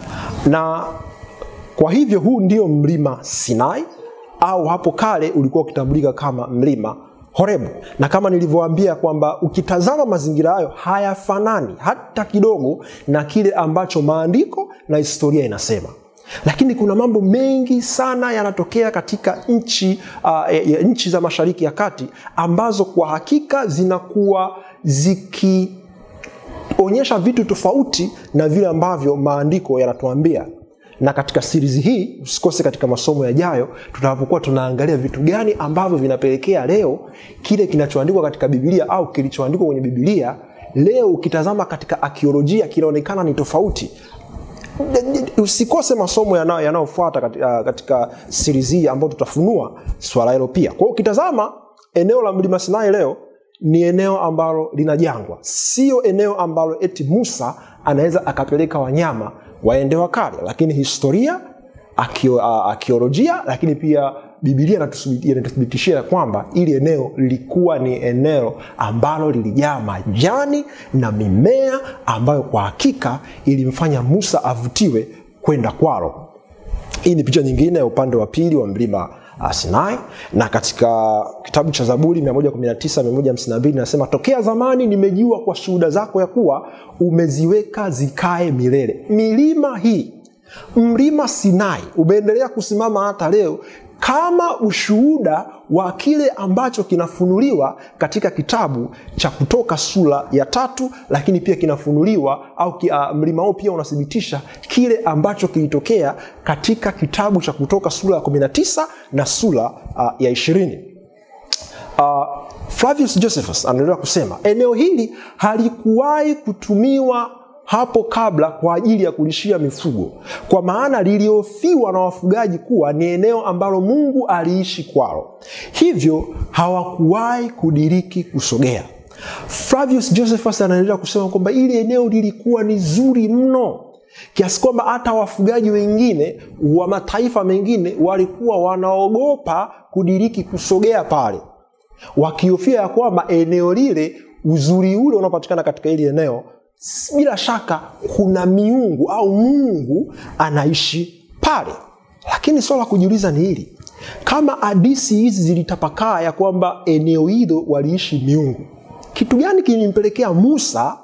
Na kwa hivyo huu ndio mlima Sinai au hapo kale ulikuwa ukitambulika kama mlima Horebu, na kama nilivyoambia kwamba ukitazama mazingira hayo hayafanani hata kidogo na kile ambacho maandiko na historia inasema lakini kuna mambo mengi sana yanatokea katika nchi uh, ya nchi za Mashariki ya Kati ambazo kwa hakika zinakuwa zikionyesha vitu tofauti na vile ambavyo maandiko yanatuambia. Na katika sirizi hii usikose katika masomo yajayo, tutakapokuwa tunaangalia vitu gani ambavyo vinapelekea leo kile kinachoandikwa katika Biblia au kilichoandikwa kwenye Biblia leo ukitazama katika akiolojia kinaonekana ni tofauti usikose masomo yanayofuata katika, katika series hii ambayo tutafunua swala hilo pia. Kwa hiyo ukitazama eneo la mlima Sinai leo ni eneo ambalo lina jangwa, sio eneo ambalo eti Musa anaweza akapeleka wanyama waende wakale, lakini historia akiolojia, lakini pia Biblia inatuthibitishia kwamba ili eneo lilikuwa ni eneo ambalo lilijaa majani na mimea ambayo kwa hakika ilimfanya Musa avutiwe kwenda kwalo. Hii ni picha nyingine ya upande wa pili wa mlima Sinai, na katika kitabu cha Zaburi 119 152 nasema, tokea zamani nimejua kwa shuhuda zako ya kuwa umeziweka zikae milele. Milima hii mlima Sinai umeendelea kusimama hata leo kama ushuhuda wa kile ambacho kinafunuliwa katika kitabu cha Kutoka sura ya tatu, lakini pia kinafunuliwa au ki, uh, mlima huo pia unathibitisha kile ambacho kilitokea katika kitabu cha Kutoka sura ya 19 na sura uh, ya ishirini. Uh, Flavius Josephus anaendelea kusema eneo hili halikuwahi kutumiwa hapo kabla kwa ajili ya kulishia mifugo, kwa maana liliofiwa na wafugaji kuwa ni eneo ambalo Mungu aliishi kwalo, hivyo hawakuwahi kudiriki kusogea. Flavius Josephus anaendelea kusema kwamba ili eneo lilikuwa ni zuri mno kiasi kwamba hata wafugaji wengine wa mataifa mengine walikuwa wanaogopa kudiriki kusogea pale, wakihofia ya kwamba eneo lile, uzuri ule unaopatikana katika hili eneo bila shaka kuna miungu au Mungu anaishi pale. Lakini swala la kujiuliza ni hili, kama hadisi hizi zilitapakaa ya kwamba eneo hilo waliishi miungu, kitu gani kilimpelekea Musa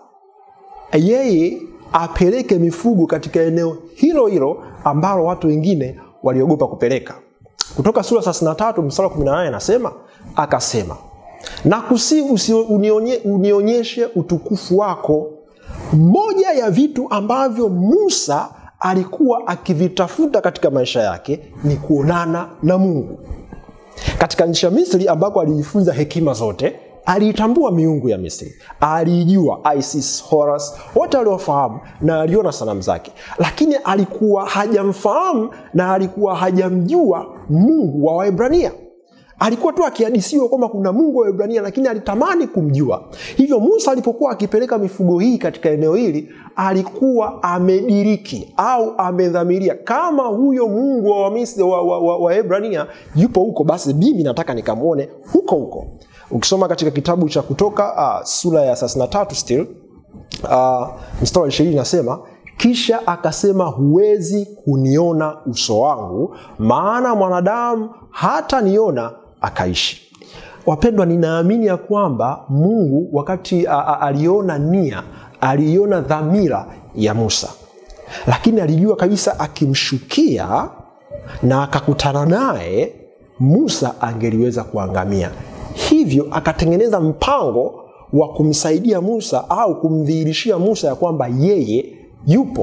yeye apeleke mifugo katika eneo hilo hilo ambalo watu wengine waliogopa kupeleka? Kutoka sura 33 mstari wa 18 anasema, akasema nakusihi unionye, unionyeshe utukufu wako moja ya vitu ambavyo Musa alikuwa akivitafuta katika maisha yake ni kuonana na Mungu. Katika nchi ya Misri ambako alijifunza hekima zote, aliitambua miungu ya Misri, aliijua Isis, Horus, wote aliofahamu na aliona sanamu zake, lakini alikuwa hajamfahamu na alikuwa hajamjua Mungu wa Waebrania alikuwa tu akihadisiwa kwamba kuna Mungu wa Ibrania, lakini alitamani kumjua. Hivyo Musa alipokuwa akipeleka mifugo hii katika eneo hili, alikuwa amediriki au amedhamiria, kama huyo Mungu wa Wamisri wa, wa, wa, wa Ibrania yupo huko, basi mimi nataka nikamwone huko huko. Ukisoma katika kitabu cha Kutoka uh, sura ya 33 still uh, mstari wa ishirini nasema kisha akasema, huwezi kuniona uso wangu, maana mwanadamu hata niona akaishi. Wapendwa, ninaamini ya kwamba Mungu wakati a, a, aliona nia, aliona dhamira ya Musa, lakini alijua kabisa akimshukia na akakutana naye Musa angeliweza kuangamia. Hivyo akatengeneza mpango wa kumsaidia Musa au kumdhihirishia Musa ya kwamba yeye yupo.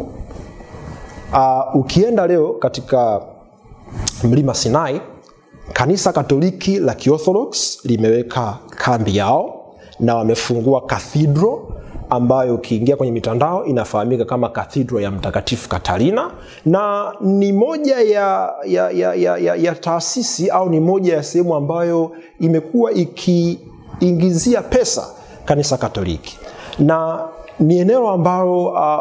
Uh, ukienda leo katika mlima Sinai, kanisa Katoliki la Kiorthodox limeweka kambi yao na wamefungua kathidro ambayo ukiingia kwenye mitandao inafahamika kama kathidro ya Mtakatifu Katarina, na ni moja ya, ya, ya, ya, ya, ya taasisi au ni moja ya sehemu ambayo imekuwa ikiingizia pesa kanisa Katoliki, na ni eneo ambalo uh,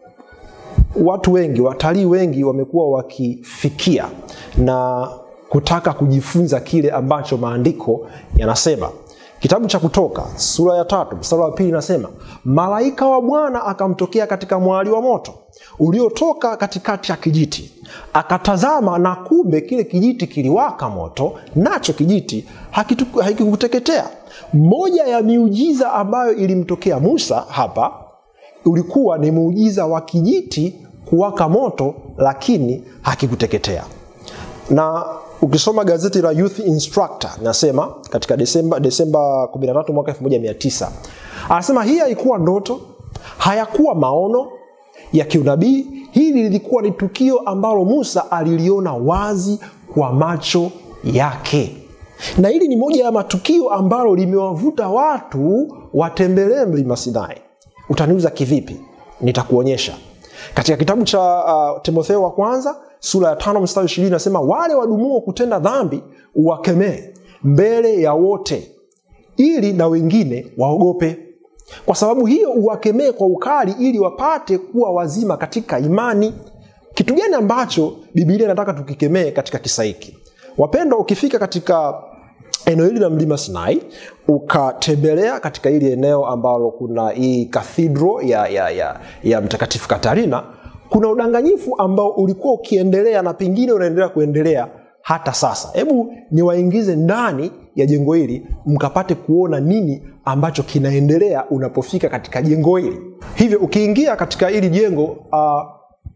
watu wengi, watalii wengi wamekuwa wakifikia na kutaka kujifunza kile ambacho maandiko yanasema. Kitabu cha Kutoka sura ya tatu mstari wa pili inasema, malaika wa Bwana akamtokea katika mwali wa moto uliotoka katikati ya kijiti, akatazama, na kumbe kile kijiti kiliwaka moto, nacho kijiti hakikuteketea. Moja ya miujiza ambayo ilimtokea Musa hapa ulikuwa ni muujiza wa kijiti kuwaka moto lakini hakikuteketea. Na ukisoma gazeti la Youth Instructor nasema katika Desemba, Desemba 13 mwaka 1900 anasema hii haikuwa ndoto, hayakuwa maono ya kiunabii. Hili lilikuwa ni tukio ambalo Musa aliliona wazi kwa macho yake, na hili ni moja ya matukio ambalo limewavuta watu watembelee mlima Sinai. Utaniuliza kivipi? Nitakuonyesha katika kitabu cha uh, Timotheo wa kwanza sura ya tano mstari ishirini nasema, wale wadumuo kutenda dhambi uwakemee mbele ya wote, ili na wengine waogope. Kwa sababu hiyo uwakemee kwa ukali, ili wapate kuwa wazima katika imani. Kitu gani ambacho Biblia inataka tukikemee katika kisa hiki? Wapendwa, ukifika katika eneo hili la mlima Sinai ukatembelea katika hili eneo ambalo kuna hii kathidro ya, ya, ya, ya Mtakatifu Katarina, kuna udanganyifu ambao ulikuwa ukiendelea na pengine unaendelea kuendelea hata sasa. Hebu niwaingize ndani ya jengo hili mkapate kuona nini ambacho kinaendelea unapofika katika jengo hili. Hivyo ukiingia katika hili jengo uh,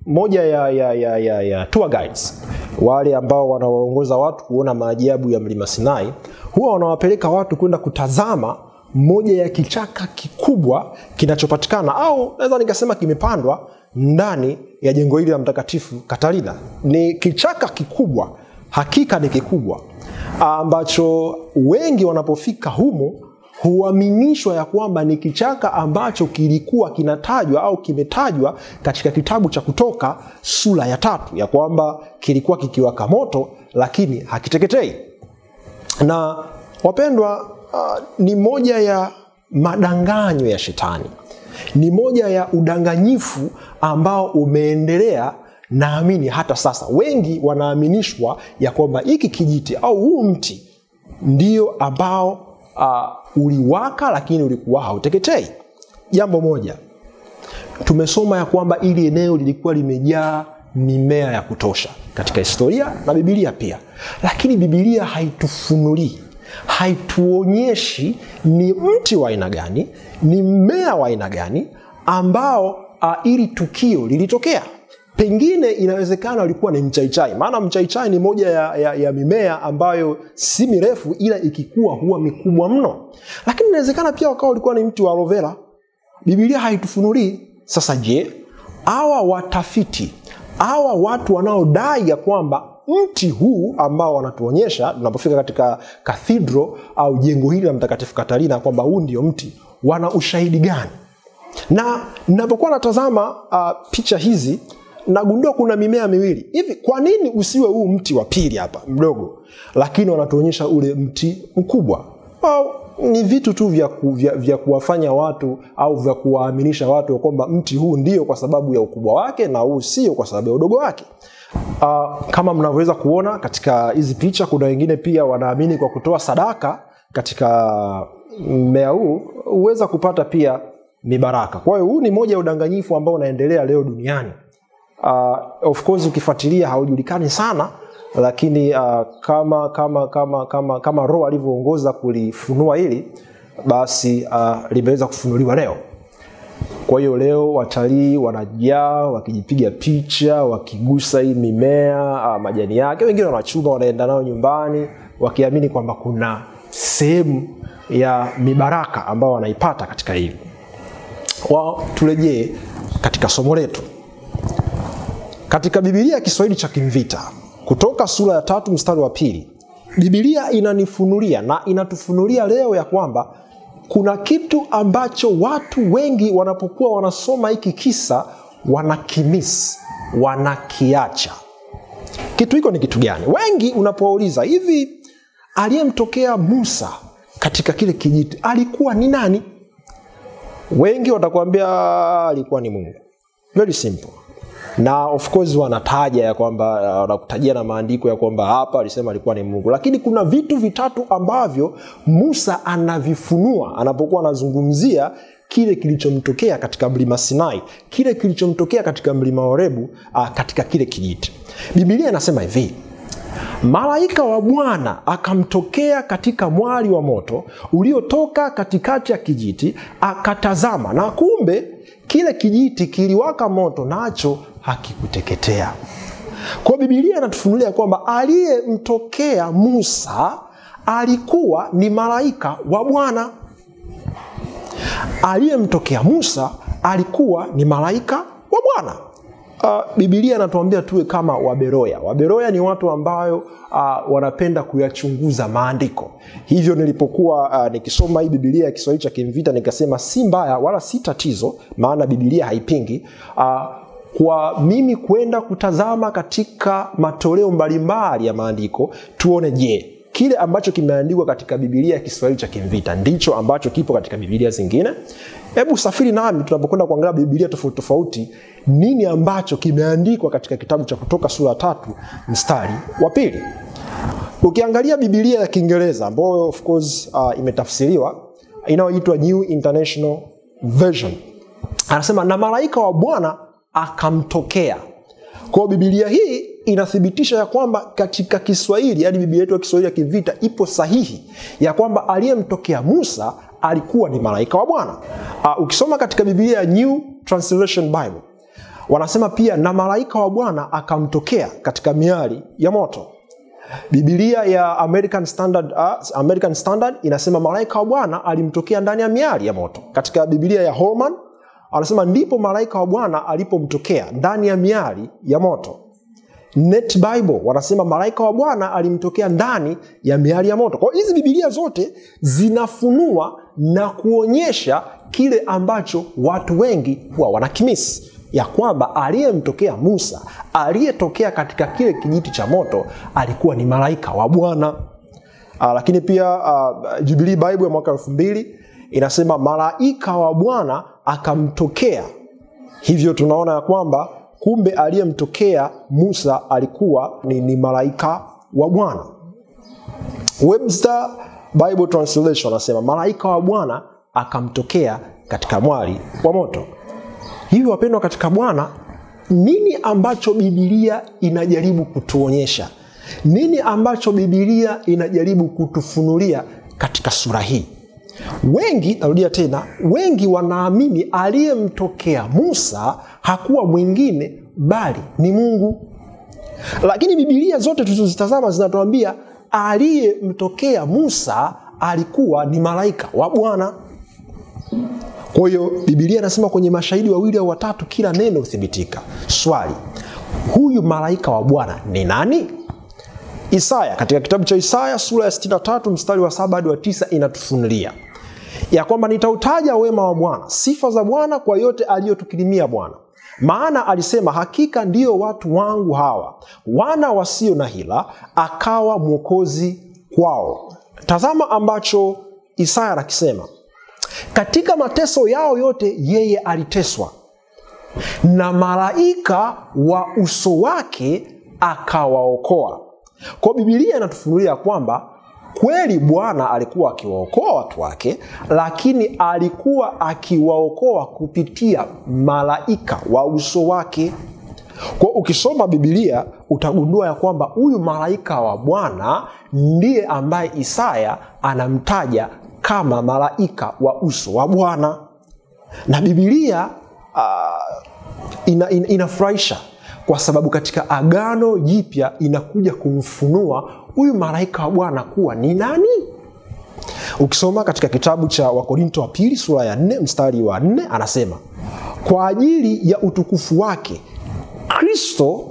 moja ya, ya, ya, ya, ya tour guides wale ambao wanawaongoza watu kuona maajabu ya mlima Sinai huwa wanawapeleka watu kwenda kutazama moja ya kichaka kikubwa kinachopatikana au naweza nikasema kimepandwa ndani ya jengo hili la Mtakatifu Katarina. Ni kichaka kikubwa, hakika ni kikubwa, ambacho wengi wanapofika humu huaminishwa ya kwamba ni kichaka ambacho kilikuwa kinatajwa au kimetajwa katika kitabu cha Kutoka sura ya tatu, ya kwamba kilikuwa kikiwaka moto lakini hakiteketei. Na wapendwa, uh, ni moja ya madanganyo ya shetani, ni moja ya udanganyifu ambao umeendelea naamini hata sasa. Wengi wanaaminishwa ya kwamba hiki kijiti au huu mti ndio ambao uh, uliwaka lakini ulikuwa hauteketei. Jambo moja tumesoma ya kwamba ili eneo lilikuwa limejaa mimea ya kutosha katika historia na Biblia pia, lakini Biblia haitufunulii haituonyeshi ni mti wa aina gani, ni mmea wa aina gani ambao uh, ili tukio lilitokea. Pengine inawezekana ulikuwa ni mchaichai, maana mchaichai ni moja ya, ya, ya mimea ambayo si mirefu, ila ikikua huwa mikubwa mno. Lakini inawezekana pia wakawa ulikuwa ni mti wa aloe vera. Biblia haitufunulii. Sasa je, hawa watafiti hawa watu wanaodai ya kwamba mti huu ambao wanatuonyesha tunapofika katika kathidro au jengo hili la Mtakatifu Katarina kwamba huu ndio mti, wana ushahidi gani? Na ninapokuwa natazama uh, picha hizi nagundua kuna mimea miwili hivi. Kwa nini usiwe huu mti wa pili hapa mdogo, lakini wanatuonyesha ule mti mkubwa? Au ni vitu tu vya, ku, vya, vya kuwafanya watu au vya kuwaaminisha watu kwamba mti huu ndio kwa sababu ya ukubwa wake na huu sio kwa sababu ya udogo wake. Uh, kama mnavyoweza kuona katika hizi picha, kuna wengine pia wanaamini kwa kutoa sadaka katika mmea huu huweza kupata pia mibaraka. Kwa hiyo huu ni moja ya udanganyifu ambao unaendelea leo duniani. Uh, of course ukifuatilia haujulikani sana lakini uh, kama kama kama kama kama Roho alivyoongoza kulifunua hili basi uh, limeweza kufunuliwa leo. Kwa hiyo leo watalii wanajaa wakijipiga picha, wakigusa hii mimea uh, majani yake, wengine wanachuma wanaenda nayo nyumbani wakiamini kwamba kuna sehemu ya mibaraka ambao wanaipata katika hili. Wa turejee katika somo letu katika Biblia ya Kiswahili cha Kimvita kutoka sura ya tatu mstari wa pili Biblia inanifunulia na inatufunulia leo ya kwamba kuna kitu ambacho watu wengi wanapokuwa wanasoma hiki kisa wanakimisi, wanakiacha. Kitu hiko ni kitu gani? Wengi unapowauliza hivi, aliyemtokea Musa katika kile kijiti alikuwa ni nani? Wengi watakwambia alikuwa ni Mungu. Very simple na of course wanataja ya kwamba wanakutajia na maandiko ya kwamba hapa alisema alikuwa ni Mungu, lakini kuna vitu vitatu ambavyo Musa anavifunua anapokuwa anazungumzia kile kilichomtokea katika mlima Sinai, kile kilichomtokea katika mlima Horebu, uh, katika kile kijiti. Biblia inasema hivi: malaika wa Bwana akamtokea katika mwali wa moto uliotoka katikati ya kijiti, akatazama, na kumbe kile kijiti kiliwaka moto, nacho hakikuteketea. Kwa Biblia inatufunulia kwamba aliyemtokea Musa alikuwa ni malaika wa Bwana. Aliyemtokea Musa alikuwa ni malaika wa Bwana. Uh, Biblia inatuambia tuwe kama Waberoya. Waberoya ni watu ambayo uh, wanapenda kuyachunguza maandiko. Hivyo nilipokuwa uh, nikisoma hii Biblia ya Kiswahili cha Kimvita nikasema si mbaya wala si tatizo, maana Biblia haipingi uh, kwa mimi kwenda kutazama katika matoleo mbalimbali ya maandiko tuone, je, kile ambacho kimeandikwa katika Biblia ya Kiswahili cha Kimvita ndicho ambacho kipo katika Biblia zingine. Hebu safiri nami tunapokwenda kuangalia Biblia tofauti tofauti, nini ambacho kimeandikwa katika kitabu cha Kutoka sura tatu mstari wa pili. Ukiangalia Biblia ya Kiingereza ambayo of course uh, imetafsiriwa inayoitwa New International Version, anasema na malaika wa Bwana akamtokea. Kwa Biblia hii inathibitisha ya kwamba katika Kiswahili, yaani Biblia yetu ya Kiswahili ya Kivita ipo sahihi ya kwamba aliyemtokea Musa alikuwa ni malaika wa Bwana. Uh, ukisoma katika Biblia ya New Translation Bible wanasema pia na malaika wa bwana akamtokea katika miali ya moto bibilia ya american standard, uh, american standard inasema malaika wa bwana alimtokea ndani ya miali ya moto katika bibilia ya holman anasema ndipo malaika wa bwana alipomtokea ndani ya miali ya moto net bible wanasema malaika wa bwana alimtokea ndani ya miali ya moto kwa hiyo hizi bibilia zote zinafunua na kuonyesha kile ambacho watu wengi huwa wanakimisi ya kwamba aliyemtokea musa aliyetokea katika kile kijiti cha moto alikuwa ni malaika wa bwana uh, lakini pia uh, jubilii bible ya mwaka elfu mbili inasema malaika wa bwana akamtokea hivyo tunaona ya kwamba kumbe aliyemtokea musa alikuwa ni, ni malaika wa bwana webster bible translation anasema malaika wa bwana akamtokea katika mwali wa moto hivyo wapendwa katika bwana nini ambacho bibilia inajaribu kutuonyesha nini ambacho bibilia inajaribu kutufunulia katika sura hii wengi narudia tena wengi wanaamini aliyemtokea musa hakuwa mwingine bali ni mungu lakini bibilia zote tulizozitazama zinatuambia aliyemtokea musa alikuwa ni malaika wa bwana kwa hiyo bibilia inasema kwenye mashahidi wawili au watatu kila neno huthibitika swali huyu malaika wa bwana ni nani isaya katika kitabu cha isaya sura ya 63 mstari wa saba hadi wa tisa inatufunulia ya kwamba nitautaja wema wa bwana sifa za bwana kwa yote aliyotukirimia bwana maana alisema hakika ndiyo watu wangu hawa wana wasio na hila akawa mwokozi kwao tazama ambacho isaya anakisema katika mateso yao yote yeye aliteswa na malaika wa uso wake akawaokoa kwa bibilia inatufunulia kwamba kweli bwana alikuwa akiwaokoa watu wake lakini alikuwa akiwaokoa kupitia malaika wa uso wake kwa ukisoma bibilia utagundua ya kwamba huyu malaika wa bwana ndiye ambaye isaya anamtaja kama malaika wa uso wa bwana na bibilia uh, ina, ina, inafurahisha kwa sababu katika agano jipya inakuja kumfunua huyu malaika wa bwana kuwa ni nani ukisoma katika kitabu cha wakorinto wa pili sura ya nne mstari wa nne anasema kwa ajili ya utukufu wake kristo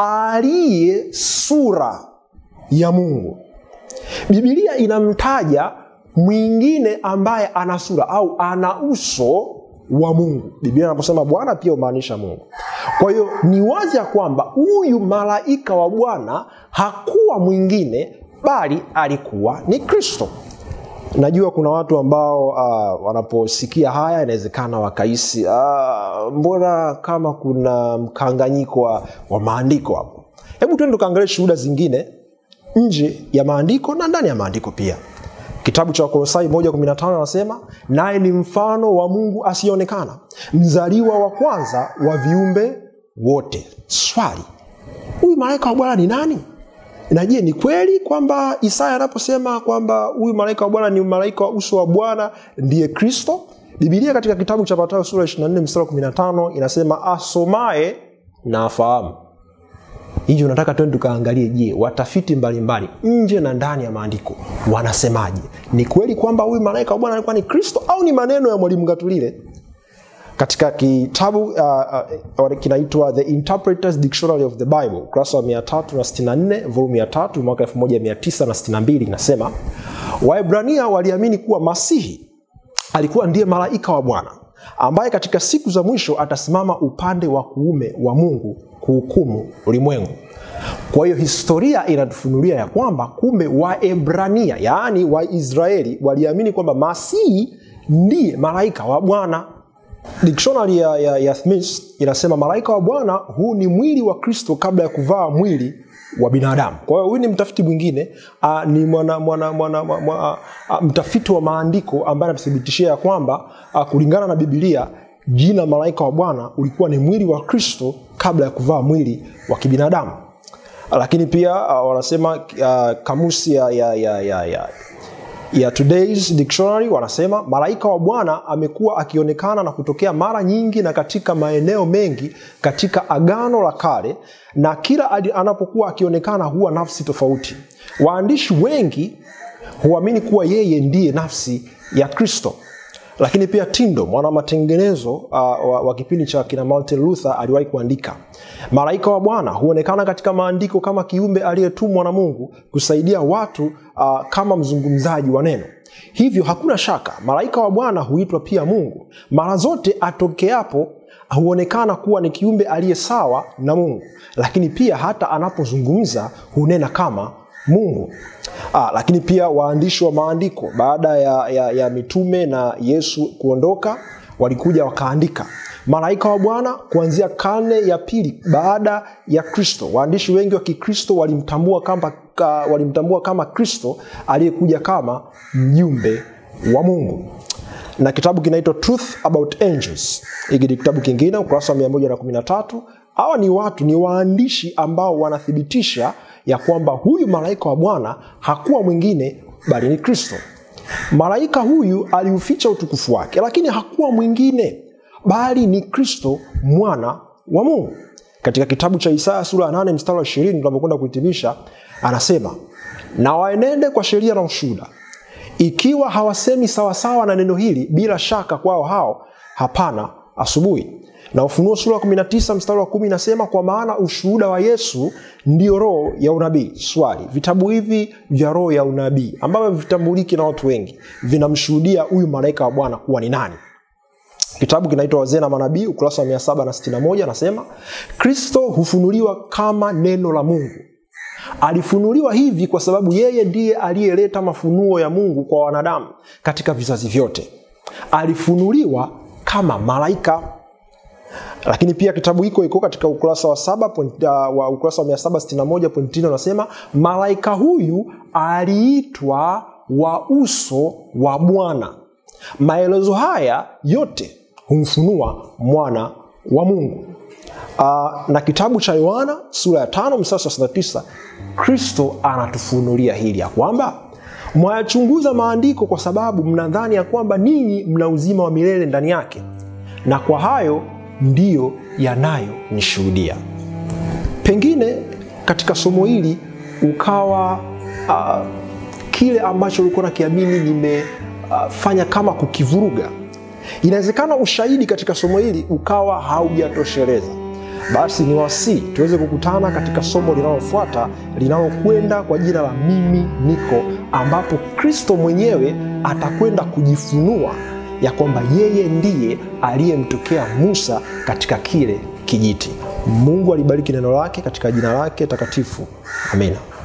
aliye sura ya mungu bibilia inamtaja mwingine ambaye ana sura au ana uso wa mungu biblia anaposema bwana pia humaanisha mungu kwa hiyo ni wazi ya kwamba huyu malaika wa bwana hakuwa mwingine bali alikuwa ni kristo najua kuna watu ambao uh, wanaposikia haya inawezekana wakahisi uh, mbona kama kuna mkanganyiko wa, wa maandiko hapo hebu tuende tukaangalia shuhuda zingine nje ya maandiko na ndani ya maandiko pia kitabu cha wakolosai 115 anasema naye ni mfano wa mungu asiyeonekana mzaliwa wa kwanza wa viumbe wote swali huyu malaika wa bwana ni nani na je ni kweli kwamba isaya anaposema kwamba huyu malaika wa bwana ni malaika wa uso wa bwana ndiye kristo bibilia katika kitabu cha matayo sura 24 mstari 15 inasema asomaye na afahamu hivyo nataka twende tukaangalie je watafiti mbalimbali nje na ndani ya maandiko wanasemaje ni kweli kwamba huyu malaika wa bwana alikuwa ni kristo au ni maneno ya mwalimu gatulile katika kitabu uh, uh, kinaitwa the interpreters dictionary of the bible ukurasa wa 364 volume ya tatu mwaka 1962 inasema waebrania waliamini kuwa masihi alikuwa ndiye malaika wa bwana ambaye katika siku za mwisho atasimama upande wa kuume wa mungu kuhukumu ulimwengu kwa hiyo historia inatufunulia ya kwamba kumbe waebrania yaani waisraeli waliamini kwamba masihi ndiye malaika wa bwana dictionary ya, ya, ya Smith inasema malaika wa bwana huu ni mwili wa kristo kabla ya kuvaa mwili wa binadamu kwa hiyo huyu ni mtafiti mwingine uh, ni mwana, mwana, mwana, mwana, uh, mtafiti wa maandiko ambaye anatuthibitishia ya kwamba uh, kulingana na bibilia jina malaika wa bwana ulikuwa ni mwili wa kristo kabla ya kuvaa mwili wa kibinadamu lakini pia uh, wanasema uh, kamusi ya, ya, ya, ya, ya ya Today's Dictionary wanasema malaika wa Bwana amekuwa akionekana na kutokea mara nyingi na katika maeneo mengi katika Agano la Kale, na kila anapokuwa akionekana huwa nafsi tofauti. Waandishi wengi huamini kuwa yeye ndiye nafsi ya Kristo. Lakini pia Tindo, mwana matengenezo uh, wa, wa kipindi cha kina Martin Luther aliwahi kuandika, malaika wa Bwana huonekana katika maandiko kama kiumbe aliyetumwa na Mungu kusaidia watu uh, kama mzungumzaji wa neno. Hivyo hakuna shaka malaika wa Bwana huitwa pia Mungu. Mara zote atokeapo huonekana kuwa ni kiumbe aliye sawa na Mungu, lakini pia hata anapozungumza hunena kama Mungu. Ah, lakini pia waandishi wa maandiko baada ya, ya, ya mitume na Yesu kuondoka walikuja wakaandika malaika wa Bwana kuanzia karne ya pili baada ya Kristo. Waandishi wengi wa Kikristo walimtambua kama, ka, walimtambua kama Kristo aliyekuja kama mjumbe wa Mungu na kitabu kinaitwa Truth About Angels. Hiki ni kitabu kingine, ukurasa wa 113. Hawa ni watu, ni waandishi ambao wanathibitisha ya kwamba huyu malaika wa Bwana hakuwa mwingine bali ni Kristo. Malaika huyu aliuficha utukufu wake, lakini hakuwa mwingine bali ni Kristo mwana wa Mungu. Katika kitabu cha Isaya sura ya 8 mstari wa 20 tunapokwenda kuhitimisha, anasema na waenende kwa sheria na ushuhuda, ikiwa hawasemi sawasawa na neno hili, bila shaka kwao hao hapana asubuhi na Ufunuo sura ya 19 mstari wa kumi inasema kwa maana ushuhuda wa Yesu ndio roho ya unabii. Swali, vitabu hivi vya roho ya unabii ambavyo vitambuliki na watu wengi vinamshuhudia huyu malaika wa Bwana kuwa ni nani? Kitabu kinaitwa Wazee na Manabii, ukurasa wa 761 anasema Kristo hufunuliwa kama neno la Mungu. Alifunuliwa hivi kwa sababu yeye ndiye aliyeleta mafunuo ya Mungu kwa wanadamu katika vizazi vyote. Alifunuliwa kama malaika lakini pia kitabu hiko iko katika ukurasa wa saba point, uh, wa ukurasa wa 761.9 unasema malaika huyu aliitwa wa uso wa Bwana. Maelezo haya yote humfunua mwana wa Mungu. Uh, na kitabu cha Yohana sura ya tano mstari wa 39 Kristo anatufunulia hili ya kwamba mwayachunguza maandiko kwa sababu mnadhani ya kwamba ninyi mna uzima wa milele ndani yake, na kwa hayo ndiyo yanayonishuhudia. Pengine katika somo hili ukawa uh, kile ambacho ulikuwa nakiamini nimefanya uh, kama kukivuruga. Inawezekana ushahidi katika somo hili ukawa haujatosheleza. Basi ni wasii tuweze kukutana katika somo linalofuata linalokwenda kwa jina la mimi niko, ambapo Kristo mwenyewe atakwenda kujifunua ya kwamba yeye ndiye aliyemtokea Musa katika kile kijiti. Mungu alibariki neno lake katika jina lake takatifu. Amina.